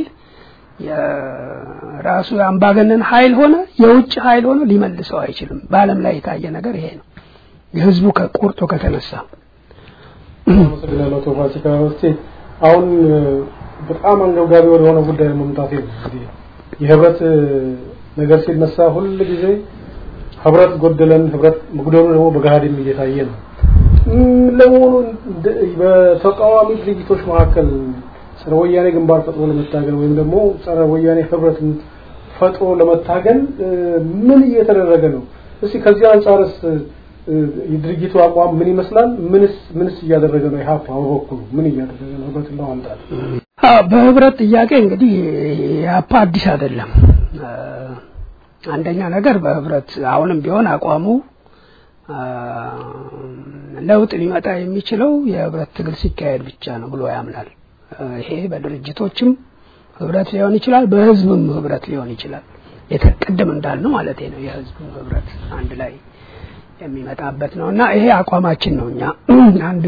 የራሱ የአምባገነን ኃይል ሆነ የውጭ ኃይል ሆነ ሊመልሰው አይችልም። በዓለም ላይ የታየ ነገር ይሄ ነው። የህዝቡ ከቁርጦ ከተነሳ አመሰግናለሁ። አቶ ፋሲካ እስቲ አሁን በጣም አንገብጋቢ ወደሆነ ጉዳይ መምጣቴ ነው። እንግዲህ የህብረት ነገር ሲነሳ ሁል ጊዜ ህብረት ጎደለን፣ ህብረት መጉደሉ ደግሞ በገሃድም እየታየ ነው። ለመሆኑ በተቃዋሚ ድርጅቶች መካከል ጸረ ወያኔ ግንባር ፈጥሮ ለመታገል ወይም ደግሞ ጸረ ወያኔ ህብረትን ፈጥሮ ለመታገል ምን እየተደረገ ነው? እስቲ ከዚህ አንጻርስ የድርጅቱ አቋም ምን ይመስላል? ምንስ ምንስ እያደረገ ነው? ኢህአፓ በበኩሉ ምን እያደረገ ነው ህብረትን ለማምጣት? በህብረት ጥያቄ እንግዲህ ኢህአፓ አዲስ አይደለም። አንደኛ ነገር በህብረት አሁንም ቢሆን አቋሙ ለውጥ ሊመጣ የሚችለው የህብረት ትግል ሲካሄድ ብቻ ነው ብሎ ያምናል። ይሄ በድርጅቶችም ህብረት ሊሆን ይችላል፣ በህዝብም ህብረት ሊሆን ይችላል። የተቀደም እንዳልነው ማለት ነው የህዝቡ ህብረት አንድ ላይ የሚመጣበት ነው እና ይሄ አቋማችን ነው። እኛ አንድ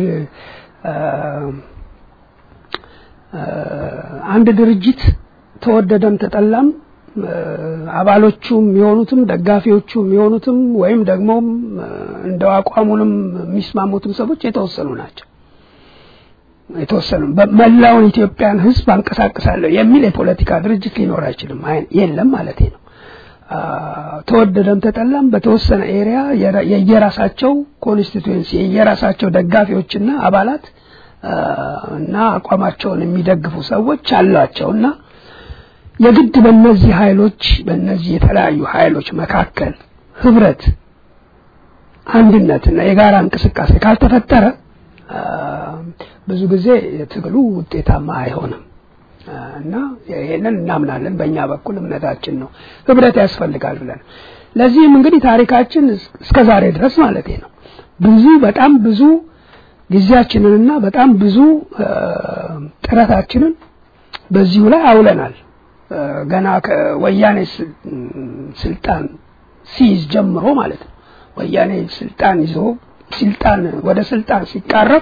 አንድ ድርጅት ተወደደም ተጠላም አባሎቹም የሆኑትም ደጋፊዎቹም የሆኑትም ወይም ደግሞ እንደው አቋሙንም የሚስማሙትም ሰዎች የተወሰኑ ናቸው። የተወሰኑ መላውን ኢትዮጵያን ህዝብ አንቀሳቅሳለሁ የሚል የፖለቲካ ድርጅት ሊኖር አይችልም፣ የለም ማለት ነው። ተወደደም ተጠላም በተወሰነ ኤሪያ የየራሳቸው ኮንስቲቱዌንሲ የየራሳቸው ደጋፊዎችና አባላት እና አቋማቸውን የሚደግፉ ሰዎች አሏቸው እና የግድ በእነዚህ ኃይሎች በእነዚህ የተለያዩ ኃይሎች መካከል ህብረት፣ አንድነትና የጋራ እንቅስቃሴ ካልተፈጠረ ብዙ ጊዜ ትግሉ ውጤታማ አይሆንም እና ይሄንን እናምናለን። በእኛ በኩል እምነታችን ነው ህብረት ያስፈልጋል ብለን ለዚህም እንግዲህ ታሪካችን እስከ ዛሬ ድረስ ማለት ነው ብዙ በጣም ብዙ ጊዜያችንንና በጣም ብዙ ጥረታችንን በዚሁ ላይ አውለናል። ገና ከወያኔ ስልጣን ሲይዝ ጀምሮ ማለት ነው። ወያኔ ስልጣን ይዞ ስልጣን ወደ ስልጣን ሲቃረብ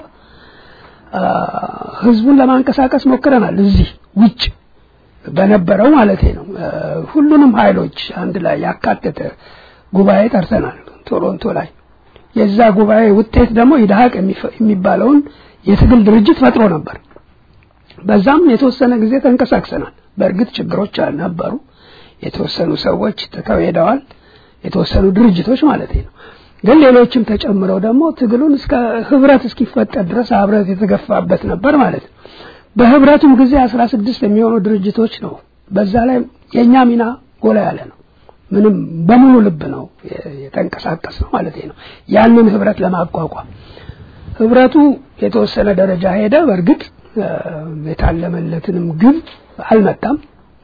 ህዝቡን ለማንቀሳቀስ ሞክረናል። እዚህ ውጭ በነበረው ማለት ነው። ሁሉንም ኃይሎች አንድ ላይ ያካተተ ጉባኤ ጠርተናል ቶሮንቶ ላይ። የዛ ጉባኤ ውጤት ደግሞ ኢድሀቅ የሚባለውን የትግል ድርጅት ፈጥሮ ነበር። በዛም የተወሰነ ጊዜ ተንቀሳቅሰናል። በእርግጥ ችግሮች ነበሩ። የተወሰኑ ሰዎች ትተው ሄደዋል። የተወሰኑ ድርጅቶች ማለት ነው። ግን ሌሎችም ተጨምረው ደግሞ ትግሉን እስከ ህብረት እስኪፈጠር ድረስ ህብረት የተገፋበት ነበር ማለት ነው። በህብረቱም ጊዜ አስራ ስድስት የሚሆኑ ድርጅቶች ነው። በዛ ላይ የእኛ ሚና ጎላ ያለ ነው። ምንም በሙሉ ልብ ነው የተንቀሳቀስ ነው ማለት ነው። ያንን ህብረት ለማቋቋም ህብረቱ የተወሰነ ደረጃ ሄደ። በእርግጥ የታለመለትንም ግብ አልመጣም።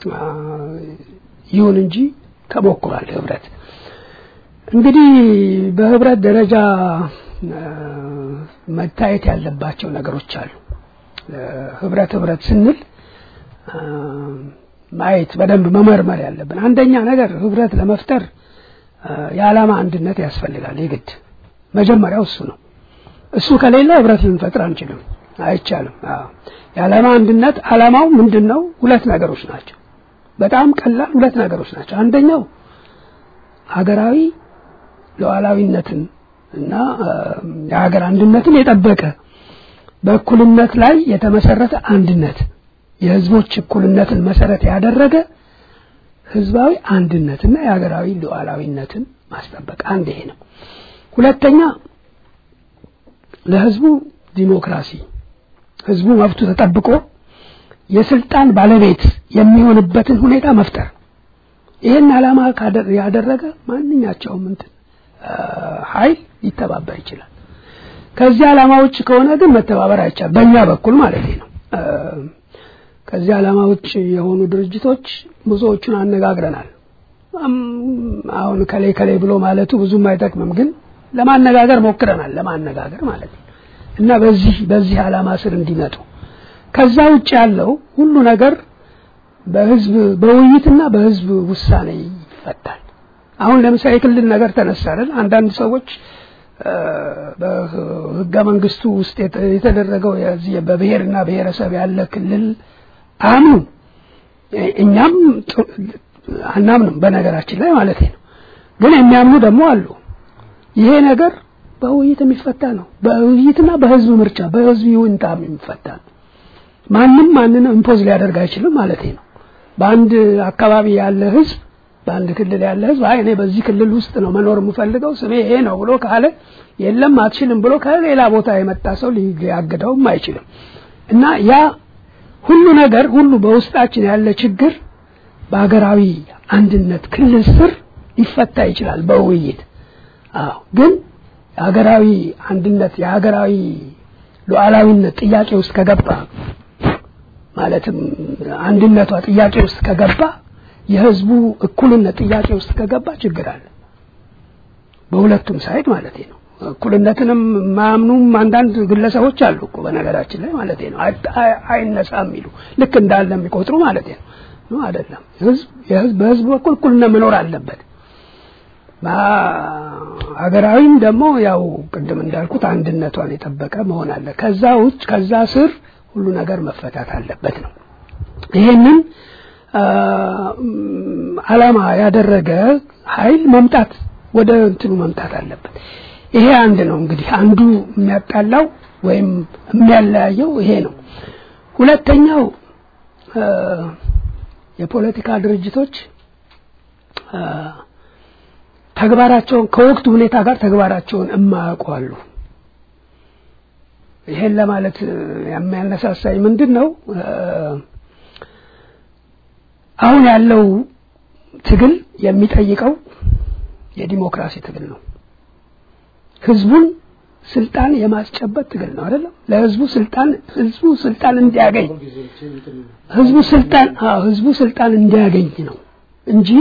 ይሁን እንጂ ተሞክሯል ህብረት እንግዲህ በህብረት ደረጃ መታየት ያለባቸው ነገሮች አሉ። ህብረት ህብረት ስንል ማየት በደንብ መመርመር ያለብን አንደኛ ነገር ህብረት ለመፍጠር የዓላማ አንድነት ያስፈልጋል። የግድ መጀመሪያው እሱ ነው። እሱ ከሌለ ህብረት ልንፈጥር አንችልም፣ አይቻልም። የዓላማ አንድነት ዓላማው ምንድን ነው? ሁለት ነገሮች ናቸው። በጣም ቀላል ሁለት ነገሮች ናቸው። አንደኛው ሀገራዊ ሉዓላዊነትን እና የሀገር አንድነትን የጠበቀ በእኩልነት ላይ የተመሰረተ አንድነት የህዝቦች እኩልነትን መሰረት ያደረገ ህዝባዊ አንድነትና የሀገራዊ ሉዓላዊነትን ማስጠበቅ አንድ ይሄ ነው። ሁለተኛ ለህዝቡ ዲሞክራሲ ህዝቡ መብቱ ተጠብቆ የስልጣን ባለቤት የሚሆንበትን ሁኔታ መፍጠር ይህን ዓላማ ያደረገ ማንኛቸውም እንትን ኃይል ሊተባበር ይችላል። ከዚህ ዓላማ ውጭ ከሆነ ግን መተባበር አይቻል በእኛ በኩል ማለት ነው። ከዚህ ዓላማ ውጭ የሆኑ ድርጅቶች ብዙዎቹን አነጋግረናል። አሁን ከሌ ከሌ ብሎ ማለቱ ብዙም አይጠቅምም፣ ግን ለማነጋገር ሞክረናል። ለማነጋገር ማለት ነው እና በዚህ በዚህ ዓላማ ስር እንዲመጡ ከዛ ውጭ ያለው ሁሉ ነገር በህዝብ በውይይትና በህዝብ ውሳኔ ይፈታል። አሁን ለምሳሌ የክልል ነገር ተነሳለን። አንዳንድ ሰዎች በህገ መንግስቱ ውስጥ የተደረገው የዚህ በብሔርና ብሔረሰብ ያለ ክልል አምኑ፣ እኛም አናምንም በነገራችን ላይ ማለት ነው። ግን የሚያምኑ ደግሞ አሉ። ይሄ ነገር በውይይት የሚፈታ ነው። በውይይትና በህዝብ ምርጫ በህዝብ ይሁንታ የሚፈታ ነው። ማንም ማንንም ኢምፖዝ ሊያደርግ አይችልም ማለት ነው። በአንድ አካባቢ ያለ ህዝብ በአንድ ክልል ያለ ህዝብ አይ እኔ በዚህ ክልል ውስጥ ነው መኖር የምፈልገው ስሜ ይሄ ነው ብሎ ካለ የለም አትችልም ብሎ ከሌላ ቦታ የመጣ ሰው ሊያግደውም አይችልም እና ያ ሁሉ ነገር ሁሉ በውስጣችን ያለ ችግር በሀገራዊ አንድነት ክልል ስር ሊፈታ ይችላል በውይይት አዎ ግን የሀገራዊ አንድነት የሀገራዊ ሉዓላዊነት ጥያቄ ውስጥ ከገባ ማለትም አንድነቷ ጥያቄ ውስጥ ከገባ የህዝቡ እኩልነት ጥያቄ ውስጥ ከገባ ችግር አለ። በሁለቱም ሳይድ ማለት ነው። እኩልነትንም ማያምኑም አንዳንድ ግለሰቦች አሉ እኮ በነገራችን ላይ ማለት ነው። አይነሳ የሚሉ ልክ እንዳለ የሚቆጥሩ ማለት ነው። ነው አይደለም። ህዝብ የህዝብ በህዝብ በኩል እኩልነት መኖር አለበት። ሀገራዊም ደግሞ ያው ቅድም እንዳልኩት አንድነቷን የጠበቀ መሆን አለ። ከዛ ውጭ ከዛ ስር ሁሉ ነገር መፈታት አለበት ነው። ይሄንን አላማ ያደረገ ኃይል መምጣት ወደ እንትኑ መምጣት አለበት። ይሄ አንድ ነው እንግዲህ አንዱ የሚያጣላው ወይም የሚያለያየው ይሄ ነው። ሁለተኛው የፖለቲካ ድርጅቶች ተግባራቸውን ከወቅቱ ሁኔታ ጋር ተግባራቸውን እማያውቁ አሉ። ይሄን ለማለት የሚያነሳሳኝ ምንድን ነው? አሁን ያለው ትግል የሚጠይቀው የዲሞክራሲ ትግል ነው። ህዝቡን ስልጣን የማስጨበጥ ትግል ነው አይደለም? ለህዝቡ ስልጣን ህዝቡ ስልጣን እንዲያገኝ ህዝቡ ስልጣን አዎ ህዝቡ ስልጣን እንዲያገኝ ነው እንጂ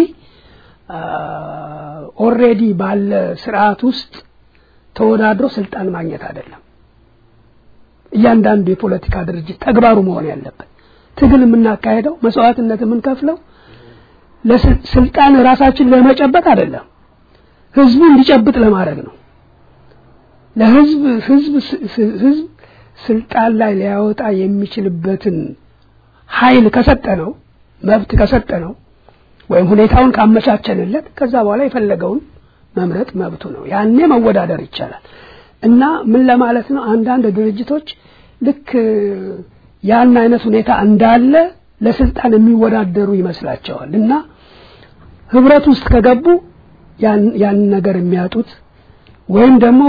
ኦሬዲ ባለ ስርዓት ውስጥ ተወዳድሮ ስልጣን ማግኘት አይደለም። እያንዳንዱ የፖለቲካ ድርጅት ተግባሩ መሆን ያለበት ትግል የምናካሄደው መስዋዕትነት የምንከፍለው ለስልጣን ራሳችን ለመጨበጥ አይደለም፣ ህዝቡ እንዲጨብጥ ለማድረግ ነው። ለህዝብ ህዝብ ህዝብ ስልጣን ላይ ሊያወጣ የሚችልበትን ኃይል ከሰጠ ነው መብት ከሰጠ ነው ወይም ሁኔታውን ካመቻቸንለት ከዛ በኋላ የፈለገውን መምረጥ መብቱ ነው። ያኔ መወዳደር ይቻላል። እና ምን ለማለት ነው? አንዳንድ ድርጅቶች ልክ ያን አይነት ሁኔታ እንዳለ ለስልጣን የሚወዳደሩ ይመስላቸዋል እና ህብረት ውስጥ ከገቡ ያን ነገር የሚያጡት ወይም ደግሞ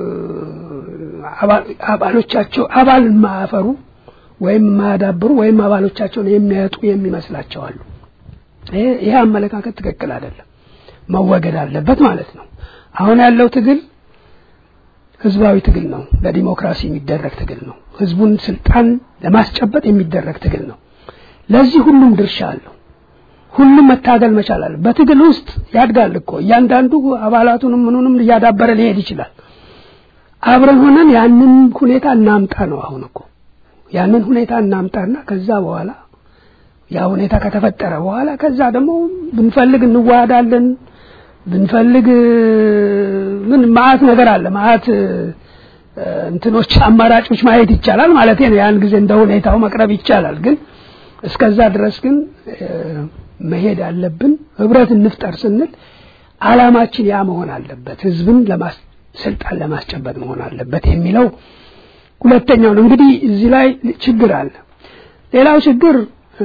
አባሎቻቸው አባል የማያፈሩ ወይም የማያዳብሩ ወይም አባሎቻቸውን የሚያጡ የሚመስላቸው አሉ። ይሄ አመለካከት ትክክል አይደለም፣ መወገድ አለበት ማለት ነው። አሁን ያለው ትግል ህዝባዊ ትግል ነው። ለዲሞክራሲ የሚደረግ ትግል ነው። ህዝቡን ስልጣን ለማስጨበጥ የሚደረግ ትግል ነው። ለዚህ ሁሉም ድርሻ አለው። ሁሉም መታገል መቻል አለ። በትግል ውስጥ ያድጋል እኮ እያንዳንዱ አባላቱንም ምኑንም እያዳበረ ሊሄድ ይችላል። አብረን ሆነን ያንን ሁኔታ እናምጣ ነው አሁን እኮ ያንን ሁኔታ እናምጣና ከዛ በኋላ ያ ሁኔታ ከተፈጠረ በኋላ ከዛ ደግሞ ብንፈልግ እንዋሃዳለን ብንፈልግ ምን ማአት ነገር አለ ማአት እንትኖች አማራጮች ማየት ይቻላል ማለት ነው። ያን ጊዜ እንደ ሁኔታው መቅረብ ይቻላል። ግን እስከዛ ድረስ ግን መሄድ አለብን። ህብረት እንፍጠር ስንል አላማችን ያ መሆን አለበት። ህዝብን ለማስ ስልጣን ለማስጨበጥ መሆን አለበት የሚለው ሁለተኛው ነው። እንግዲህ እዚህ ላይ ችግር አለ። ሌላው ችግር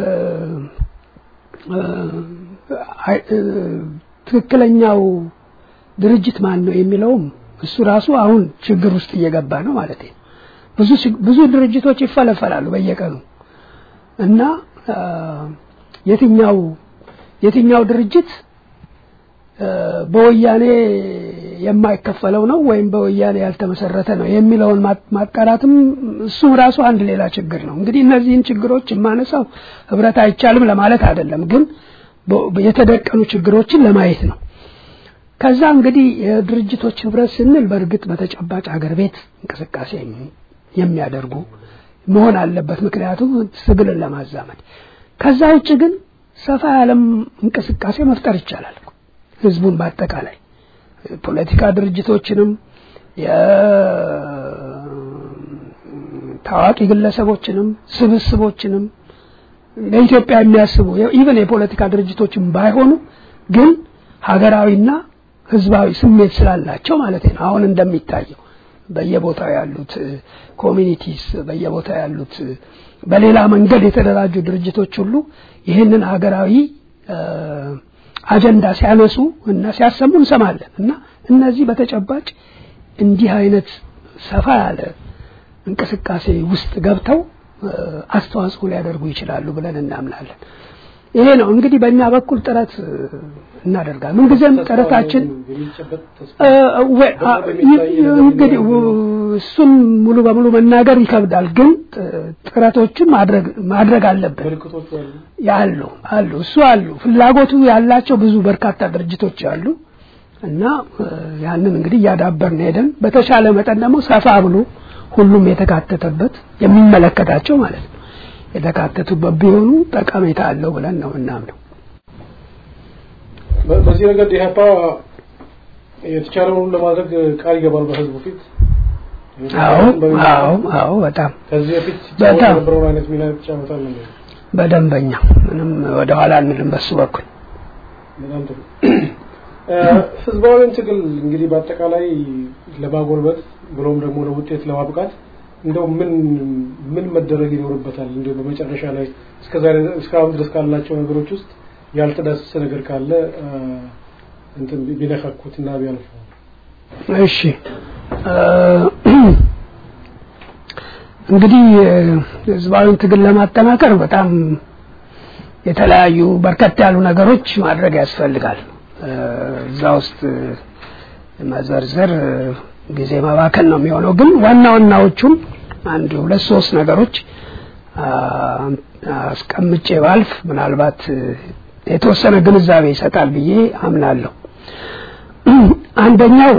ትክክለኛው ድርጅት ማን ነው የሚለውም እሱ ራሱ አሁን ችግር ውስጥ እየገባ ነው ማለት ነው። ብዙ ብዙ ድርጅቶች ይፈለፈላሉ በየቀኑ እና የትኛው የትኛው ድርጅት በወያኔ የማይከፈለው ነው ወይም በወያኔ ያልተመሰረተ ነው የሚለውን ማጣራትም እሱ ራሱ አንድ ሌላ ችግር ነው። እንግዲህ እነዚህን ችግሮች የማነሳው ህብረት አይቻልም ለማለት አይደለም፣ ግን የተደቀኑ ችግሮችን ለማየት ነው። ከዛ እንግዲህ የድርጅቶች ህብረት ስንል በእርግጥ በተጨባጭ አገር ቤት እንቅስቃሴ የሚያደርጉ መሆን አለበት፣ ምክንያቱም ትግልን ለማዛመድ። ከዛ ውጭ ግን ሰፋ ያለም እንቅስቃሴ መፍጠር ይቻላል። ህዝቡን በአጠቃላይ ፖለቲካ ድርጅቶችንም የታዋቂ ግለሰቦችንም ስብስቦችንም ለኢትዮጵያ የሚያስቡ ኢቨን የፖለቲካ ድርጅቶችን ባይሆኑ ግን ሀገራዊና ህዝባዊ ስሜት ስላላቸው ማለት ነው። አሁን እንደሚታየው በየቦታው ያሉት ኮሚኒቲስ በየቦታው ያሉት በሌላ መንገድ የተደራጁ ድርጅቶች ሁሉ ይህንን ሀገራዊ አጀንዳ ሲያነሱ እና ሲያሰሙ እንሰማለን እና እነዚህ በተጨባጭ እንዲህ አይነት ሰፋ ያለ እንቅስቃሴ ውስጥ ገብተው አስተዋጽኦ ሊያደርጉ ይችላሉ ብለን እናምናለን። ይሄ ነው እንግዲህ በእኛ በኩል ጥረት እናደርጋለን። ምንጊዜም ጥረታችን እንግዲህ እሱን ሙሉ በሙሉ መናገር ይከብዳል፣ ግን ጥረቶችን ማድረግ ማድረግ አለብን። ያሉ አሉ እሱ አሉ ፍላጎቱ ያላቸው ብዙ በርካታ ድርጅቶች አሉ እና ያንን እንግዲህ እያዳበርን ሄደን በተሻለ መጠን ደግሞ ሰፋ ብሎ ሁሉም የተካተተበት የሚመለከታቸው ማለት ነው የተካተቱበት ቢሆኑ ጠቀሜታ አለው ብለን ነው እናምነው። በዚህ ረገድ ኢህአፓ የተቻለውን ለማድረግ ቃል ይገባል በህዝቡ ፊት። አዎ አዎ አዎ በጣም ከዚህ በፊት በጣም የነበረውን አይነት ሚና ተጫወታል ነው። በደንበኛ ምንም ወደኋላ አንልም በሱ በኩል በጣም ጥሩ። ህዝባዊን ትግል እንግዲህ በአጠቃላይ ለማጎልበት ብሎም ደግሞ ለውጤት ለማብቃት እንደው ምን ምን መደረግ ይኖርበታል? እንደው በመጨረሻ ላይ እስከዛሬ እስካሁን ድረስ ካላቸው ነገሮች ውስጥ ያልተዳሰሰ ነገር ካለ እንትን ቢነካኩትና ቢያልፉ። እሺ እንግዲህ ህዝባዊ ትግል ለማጠናከር በጣም የተለያዩ በርከት ያሉ ነገሮች ማድረግ ያስፈልጋል። እዛ ውስጥ መዘርዘር ጊዜ መባከን ነው የሚሆነው። ግን ዋና ዋናዎቹን አንድ ሁለት ሶስት ነገሮች አስቀምጬ ባልፍ ምናልባት የተወሰነ ግንዛቤ ይሰጣል ብዬ አምናለሁ። አንደኛው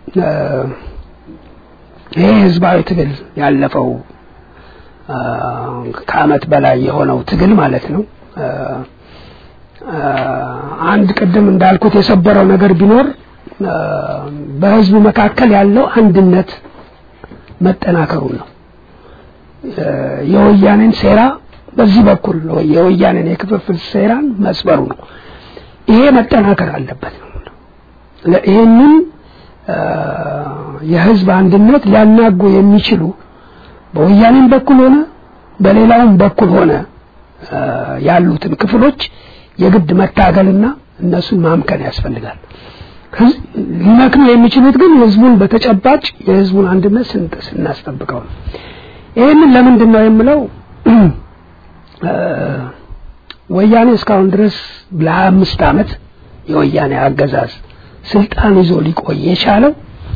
ይሄ ህዝባዊ ትግል ያለፈው ከአመት በላይ የሆነው ትግል ማለት ነው። አንድ ቅድም እንዳልኩት የሰበረው ነገር ቢኖር በህዝቡ መካከል ያለው አንድነት መጠናከሩን ነው። የወያኔን ሴራ በዚህ በኩል የወያኔን የክፍፍል ሴራን መስበሩ ነው። ይሄ መጠናከር አለበት ነው። ይህንን የህዝብ አንድነት ሊያናጉ የሚችሉ በወያኔም በኩል ሆነ በሌላውም በኩል ሆነ ያሉትን ክፍሎች የግድ መታገልና እነሱን ማምከን ያስፈልጋል። ሊመክኑ የሚችሉት ግን ህዝቡን በተጨባጭ የህዝቡን አንድነት ስናስጠብቀው ነው። ይህንን ለምንድን ነው የምለው? ወያኔ እስካሁን ድረስ ለሀያ አምስት ዓመት የወያኔ አገዛዝ ስልጣን ይዞ ሊቆይ የቻለው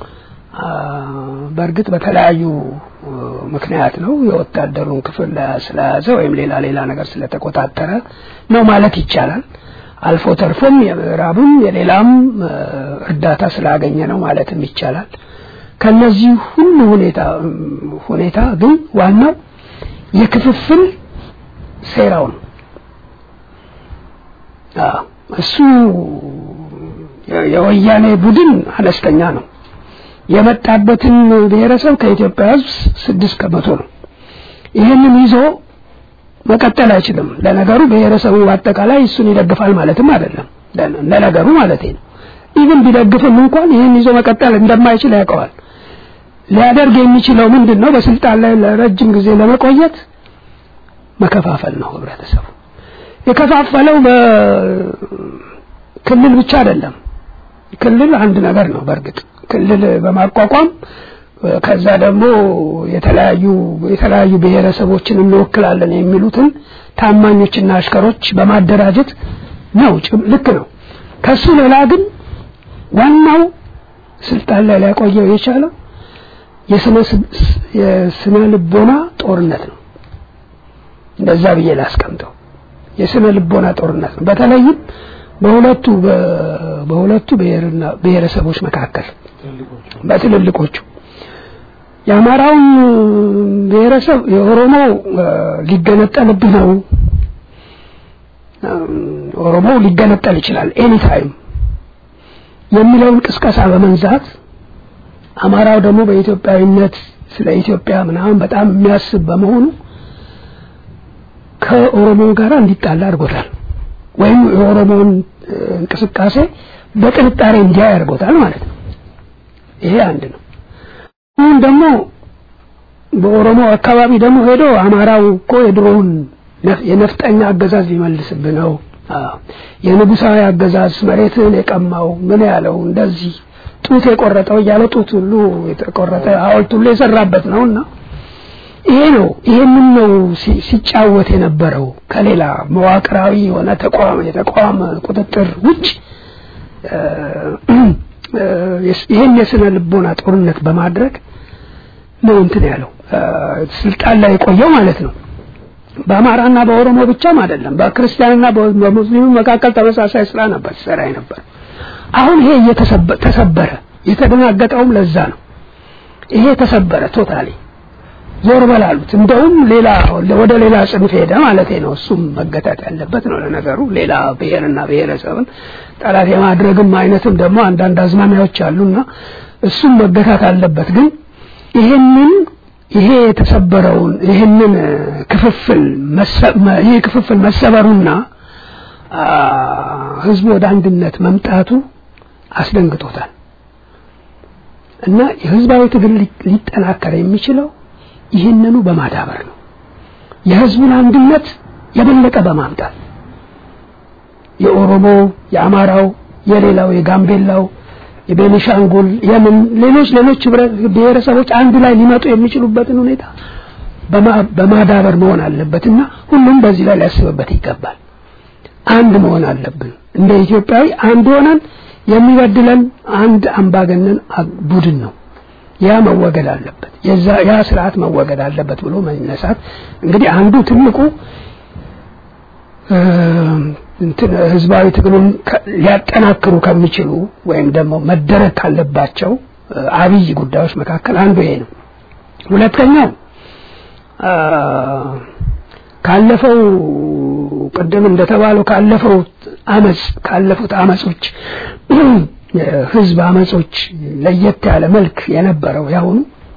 በእርግጥ በተለያዩ ምክንያት ነው። የወታደሩን ክፍል ስለያዘ ወይም ሌላ ሌላ ነገር ስለተቆጣጠረ ነው ማለት ይቻላል። አልፎ ተርፎም የምዕራብም የሌላም እርዳታ ስላገኘ ነው ማለትም ይቻላል። ከነዚህ ሁሉ ሁኔታ ሁኔታ ግን ዋናው የክፍፍል ሴራው ነው። እሱ የወያኔ ቡድን አነስተኛ ነው። የመጣበትን ብሔረሰብ ከኢትዮጵያ ሕዝብ ስድስት ከመቶ ነው። ይህንን ይዞ መቀጠል አይችልም። ለነገሩ ብሔረሰቡ በአጠቃላይ እሱን ይደግፋል ማለትም አይደለም። ለነገሩ ማለት ነው። ኢቭን ቢደግፍም እንኳን ይህን ይዞ መቀጠል እንደማይችል ያውቀዋል። ሊያደርግ የሚችለው ምንድን ነው? በስልጣን ላይ ለረጅም ጊዜ ለመቆየት መከፋፈል ነው ህብረተሰቡ። የከፋፈለው በክልል ብቻ አይደለም። ክልል አንድ ነገር ነው። በእርግጥ ክልል በማቋቋም ከዛ ደግሞ የተለያዩ የተለያዩ ብሔረሰቦችን እንወክላለን የሚሉትን ታማኞችና አሽከሮች በማደራጀት ነው። ልክ ነው። ከሱ ሌላ ግን ዋናው ስልጣን ላይ ሊያቆየው የቻለው የስነ ልቦና ጦርነት ነው። እንደዛ ብዬ ላስቀምጠው። የስነ ልቦና ጦርነት ነው። በተለይም በሁለቱ በሁለቱ ብሔርና ብሔረሰቦች መካከል በትልልቆቹ የአማራውን ብሔረሰብ የኦሮሞ ሊገነጠልብህ ነው፣ ኦሮሞ ሊገነጠል ይችላል ኤኒ ታይም የሚለውን ቅስቀሳ በመንዛት አማራው ደግሞ በኢትዮጵያዊነት ስለ ኢትዮጵያ ምናምን በጣም የሚያስብ በመሆኑ ከኦሮሞ ጋር እንዲጣላ አድርጎታል። ወይም የኦሮሞውን እንቅስቃሴ በጥርጣሬ እንዲያይ አድርጎታል ማለት ነው። ይሄ አንድ ነው። አሁን ደግሞ በኦሮሞ አካባቢ ደግሞ ሄዶ አማራው እኮ የድሮውን የነፍጠኛ አገዛዝ ሊመልስብህ ነው፣ የንጉሳዊ አገዛዝ መሬትን የቀማው ምን ያለው እንደዚህ ጡት የቆረጠው እያለ ጡት ሁሉ የተቆረጠ ሐውልት ሁሉ የሰራበት ነውና ይሄ ነው ይሄንን ነው ሲጫወት የነበረው ከሌላ መዋቅራዊ የሆነ ተቋም የተቋም ቁጥጥር ውጭ ይህን የስነ ልቦና ጦርነት በማድረግ ነው እንትን ያለው ስልጣን ላይ የቆየው ማለት ነው። በአማራና በኦሮሞ ብቻም አይደለም፣ በክርስቲያንና በሙስሊሙ መካከል ተመሳሳይ ስራ ነበር ሲሰራ ነበር። አሁን ይሄ እየተሰበረ የተደናገጠውም ለዛ ነው። ይሄ ተሰበረ ቶታሊ ዞር በላሉት እንደውም ሌላ ወደ ሌላ ጽንፍ ሄደ ማለት ነው እሱም መገታት ያለበት ነው ለነገሩ ሌላ ብሔርና ብሔረሰብን ጠላት የማድረግም አይነትም ደግሞ አንዳንድ አዝማሚያዎች አሉና እሱም መገታት አለበት ግን ይሄንን ይሄ የተሰበረውን ይህንን ክፍፍል ይሄ ክፍፍል መሰበሩና ህዝቡ ወደ አንድነት መምጣቱ አስደንግጦታል እና የህዝባዊ ትግል ሊጠናከር የሚችለው ይህንኑ በማዳበር ነው የህዝቡን አንድነት የበለጠ በማምጣት የኦሮሞ የአማራው የሌላው የጋምቤላው የቤኒሻንጉል የምን ሌሎች ሌሎች ብሔረሰቦች አንድ ላይ ሊመጡ የሚችሉበትን ሁኔታ በማዳበር መሆን አለበትና ሁሉም በዚህ ላይ ሊያስብበት ይገባል አንድ መሆን አለብን እንደ ኢትዮጵያዊ አንድ ሆነን የሚበድለን አንድ አምባገነን ቡድን ነው ያ መወገድ አለበት የዛ ያ ስርዓት መወገድ አለበት ብሎ መነሳት እንግዲህ አንዱ ትልቁ እንትን ህዝባዊ ትግሉን ሊያጠናክሩ ከሚችሉ ወይም ደግሞ መደረግ ካለባቸው አብይ ጉዳዮች መካከል አንዱ ይሄ ነው ሁለተኛው ካለፈው ቅድም እንደተባለው ካለፈው አመጽ ካለፉት አመጾች ህዝብ አመጾች ለየት ያለ መልክ የነበረው ያሁኑ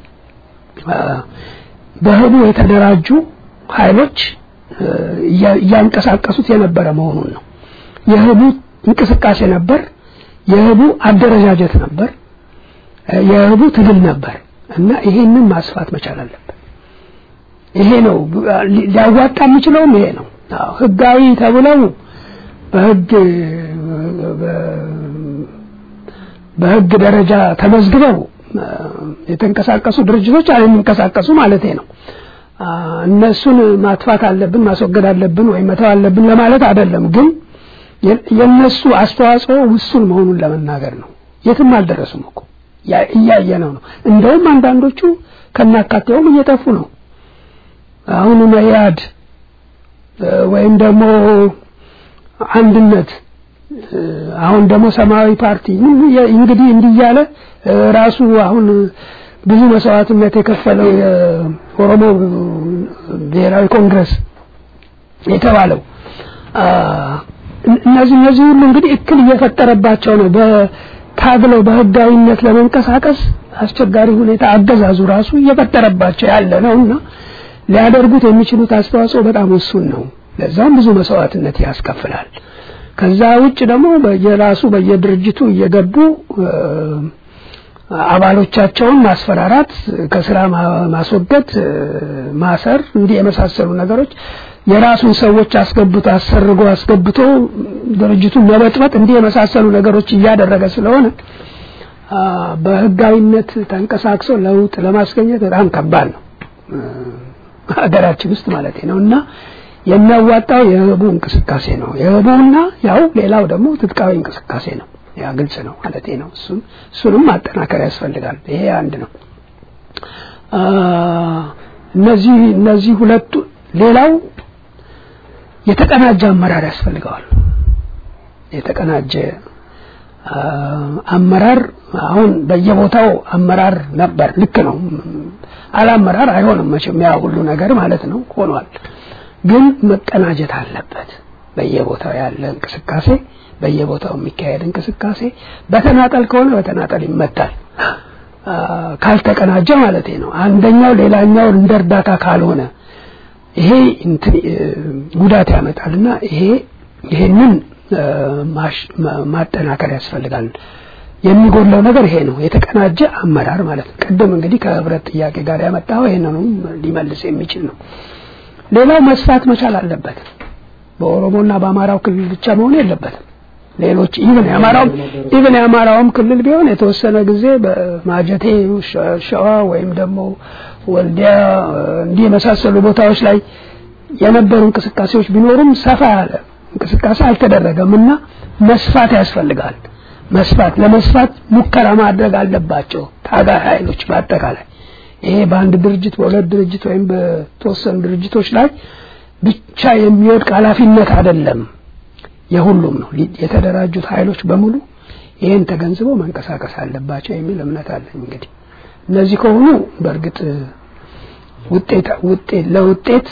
በህቡ የተደራጁ ኃይሎች እያንቀሳቀሱት የነበረ መሆኑን ነው የህቡ እንቅስቃሴ ነበር የህቡ አደረጃጀት ነበር የህቡ ትግል ነበር እና ይሄንን ማስፋት መቻል አለበት ይሄ ነው ሊያዋጣ የሚችለውም ይሄ ነው ህጋዊ ተብለው በህግ በህግ ደረጃ ተመዝግበው የተንቀሳቀሱ ድርጅቶች የሚንቀሳቀሱ ማለት ነው እነሱን ማጥፋት አለብን ማስወገድ አለብን ወይም መተው አለብን ለማለት አይደለም ግን የነሱ አስተዋጽኦ ውሱን መሆኑን ለመናገር ነው የትም አልደረሱም እኮ እያየ ነው ነው እንደውም አንዳንዶቹ ከናካቴውም እየጠፉ ነው አሁን መያድ ወይም ደግሞ አንድነት አሁን ደግሞ ሰማያዊ ፓርቲ እንግዲህ እንዲያለ ራሱ አሁን ብዙ መስዋዕትነት የከፈለው የኦሮሞ ብሔራዊ ኮንግረስ የተባለው እነዚህ እነዚህ ሁሉ እንግዲህ እክል እየፈጠረባቸው ነው በታግለው በህጋዊነት ለመንቀሳቀስ አስቸጋሪ ሁኔታ አገዛዙ ራሱ እየፈጠረባቸው ያለ ነው እና ሊያደርጉት የሚችሉት አስተዋጽኦ በጣም ውሱን ነው ለዛም ብዙ መስዋዕትነት ያስከፍላል ከዛ ውጭ ደግሞ በየራሱ በየድርጅቱ እየገቡ አባሎቻቸውን ማስፈራራት ከስራ ማስወገድ ማሰር እንዲህ የመሳሰሉ ነገሮች የራሱን ሰዎች አስገብቶ አሰርጎ አስገብቶ ድርጅቱን መበጥበጥ እንዲህ የመሳሰሉ ነገሮች እያደረገ ስለሆነ በህጋዊነት ተንቀሳቅሶ ለውጥ ለማስገኘት በጣም ከባድ ነው ሀገራችን ውስጥ ማለት ነው እና የሚያዋጣው የህቡ እንቅስቃሴ ነው የህቡና ያው ሌላው ደግሞ ትጥቃዊ እንቅስቃሴ ነው ያ ግልጽ ነው ማለት ነው እሱን እሱንም ማጠናከር ያስፈልጋል ይሄ አንድ ነው እነዚህ እነዚህ ሁለቱ ሌላው የተቀናጀ አመራር ያስፈልገዋል የተቀናጀ አመራር አሁን በየቦታው አመራር ነበር ልክ ነው አላመራር አይሆንም መቼም ያ ሁሉ ነገር ማለት ነው ሆኗል ግን መቀናጀት አለበት በየቦታው ያለ እንቅስቃሴ በየቦታው የሚካሄድ እንቅስቃሴ በተናጠል ከሆነ በተናጠል ይመታል ካልተቀናጀ ማለት ነው አንደኛው ሌላኛው እንደ እርዳታ ካልሆነ ይሄ ጉዳት ያመጣልና ይሄ ይሄንን ማጠናከር ያስፈልጋል የሚጎድለው ነገር ይሄ ነው የተቀናጀ አመራር ማለት ነው ቅድም እንግዲህ ከህብረት ጥያቄ ጋር ያመጣው ይሄንንም ሊመልስ የሚችል ነው ሌላው መስፋት መቻል አለበት በኦሮሞና በአማራው ክልል ብቻ መሆን የለበትም ሌሎች ኢቭን የአማራውም ኢቭን የአማራውም ክልል ቢሆን የተወሰነ ጊዜ በማጀቴ ሸዋ ወይም ደግሞ ወልዲያ እንዲህ የመሳሰሉ ቦታዎች ላይ የነበሩ እንቅስቃሴዎች ቢኖሩም ሰፋ ያለ እንቅስቃሴ አልተደረገም እና መስፋት ያስፈልጋል መስፋት ለመስፋት ሙከራ ማድረግ አለባቸው ታጋይ ኃይሎች በአጠቃላይ ይሄ በአንድ ድርጅት በሁለት ድርጅት ወይም በተወሰኑ ድርጅቶች ላይ ብቻ የሚወድቅ ኃላፊነት አይደለም የሁሉም ነው የተደራጁት ኃይሎች በሙሉ ይህን ተገንዝበው መንቀሳቀስ አለባቸው የሚል እምነት አለኝ እንግዲህ እነዚህ ከሆኑ በእርግጥ ውጤት ውጤት ለውጤት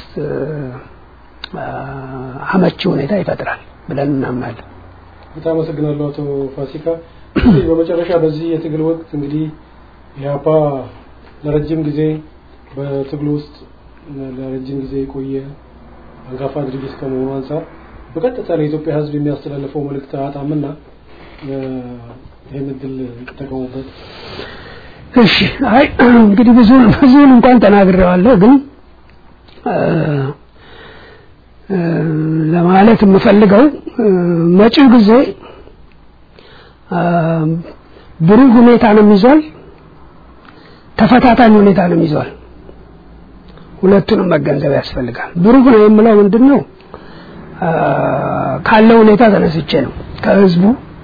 አመቺ ሁኔታ ይፈጥራል ብለን እናምናለን። በጣም አመሰግናለሁ አቶ ፋሲካ። በመጨረሻ በዚህ የትግል ወቅት እንግዲህ ኢህአፓ ለረጅም ጊዜ በትግሉ ውስጥ ለረጅም ጊዜ የቆየ አንጋፋ ድርጅት ከመሆኑ አንጻር በቀጥታ ለኢትዮጵያ ሕዝብ የሚያስተላልፈው መልእክት አጣምና ይህን እድል ይጠቀሙበት። እሺ፣ አይ እንግዲህ ብዙ ብዙውን እንኳን ተናግሬዋለሁ፣ ግን ለማለት የምፈልገው መጪው ጊዜ ብሩህ ሁኔታንም ይዟል፣ ተፈታታኝ ሁኔታንም ይዟል። ሁለቱንም መገንዘብ ያስፈልጋል። ብሩህ ነው የምለው ምንድን ነው? ካለው ሁኔታ ተነስቼ ነው ከህዝቡ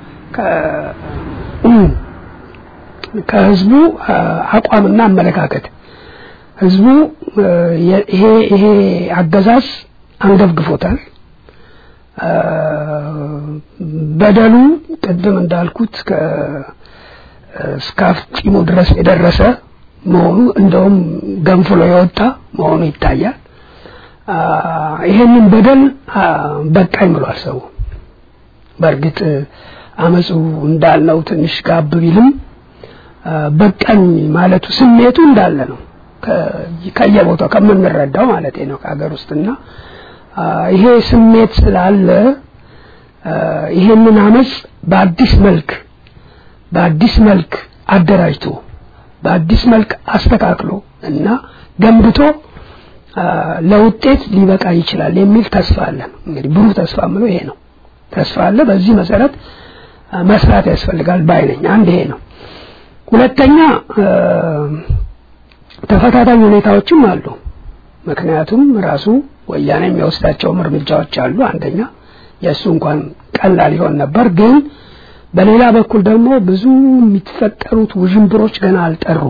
ከህዝቡ አቋምና አመለካከት ህዝቡ ይሄ ይሄ አገዛዝ አንገብግፎታል። በደሉ ቅድም እንዳልኩት እስከ አፍጢሙ ድረስ የደረሰ መሆኑ እንደውም ገንፍሎ የወጣ መሆኑ ይታያል። ይሄንን በደል በቃኝ ብሏል ሰው። በእርግጥ አመፁ እንዳልነው ትንሽ ጋብ ቢልም በቃኝ ማለቱ ስሜቱ እንዳለ ነው። ከየቦታው ከምንረዳው ማለት ነው ከሀገር ውስጥና ይሄ ስሜት ስላለ ይሄንን አመፅ በአዲስ መልክ በአዲስ መልክ አደራጅቶ በአዲስ መልክ አስተካክሎ እና ገንብቶ ለውጤት ሊበቃ ይችላል የሚል ተስፋ አለን። እንግዲህ ብሩህ ተስፋ ምለው ይሄ ነው። ተስፋ አለ። በዚህ መሰረት መስራት ያስፈልጋል ባይ ነኝ። አንድ ይሄ ነው። ሁለተኛ ተፈታታኝ ሁኔታዎችም አሉ። ምክንያቱም ራሱ ወያኔ የሚወስዳቸውም እርምጃዎች አሉ። አንደኛ የእሱ እንኳን ቀላል ይሆን ነበር፣ ግን በሌላ በኩል ደግሞ ብዙ የሚፈጠሩት ውዥንብሮች ገና አልጠሩም።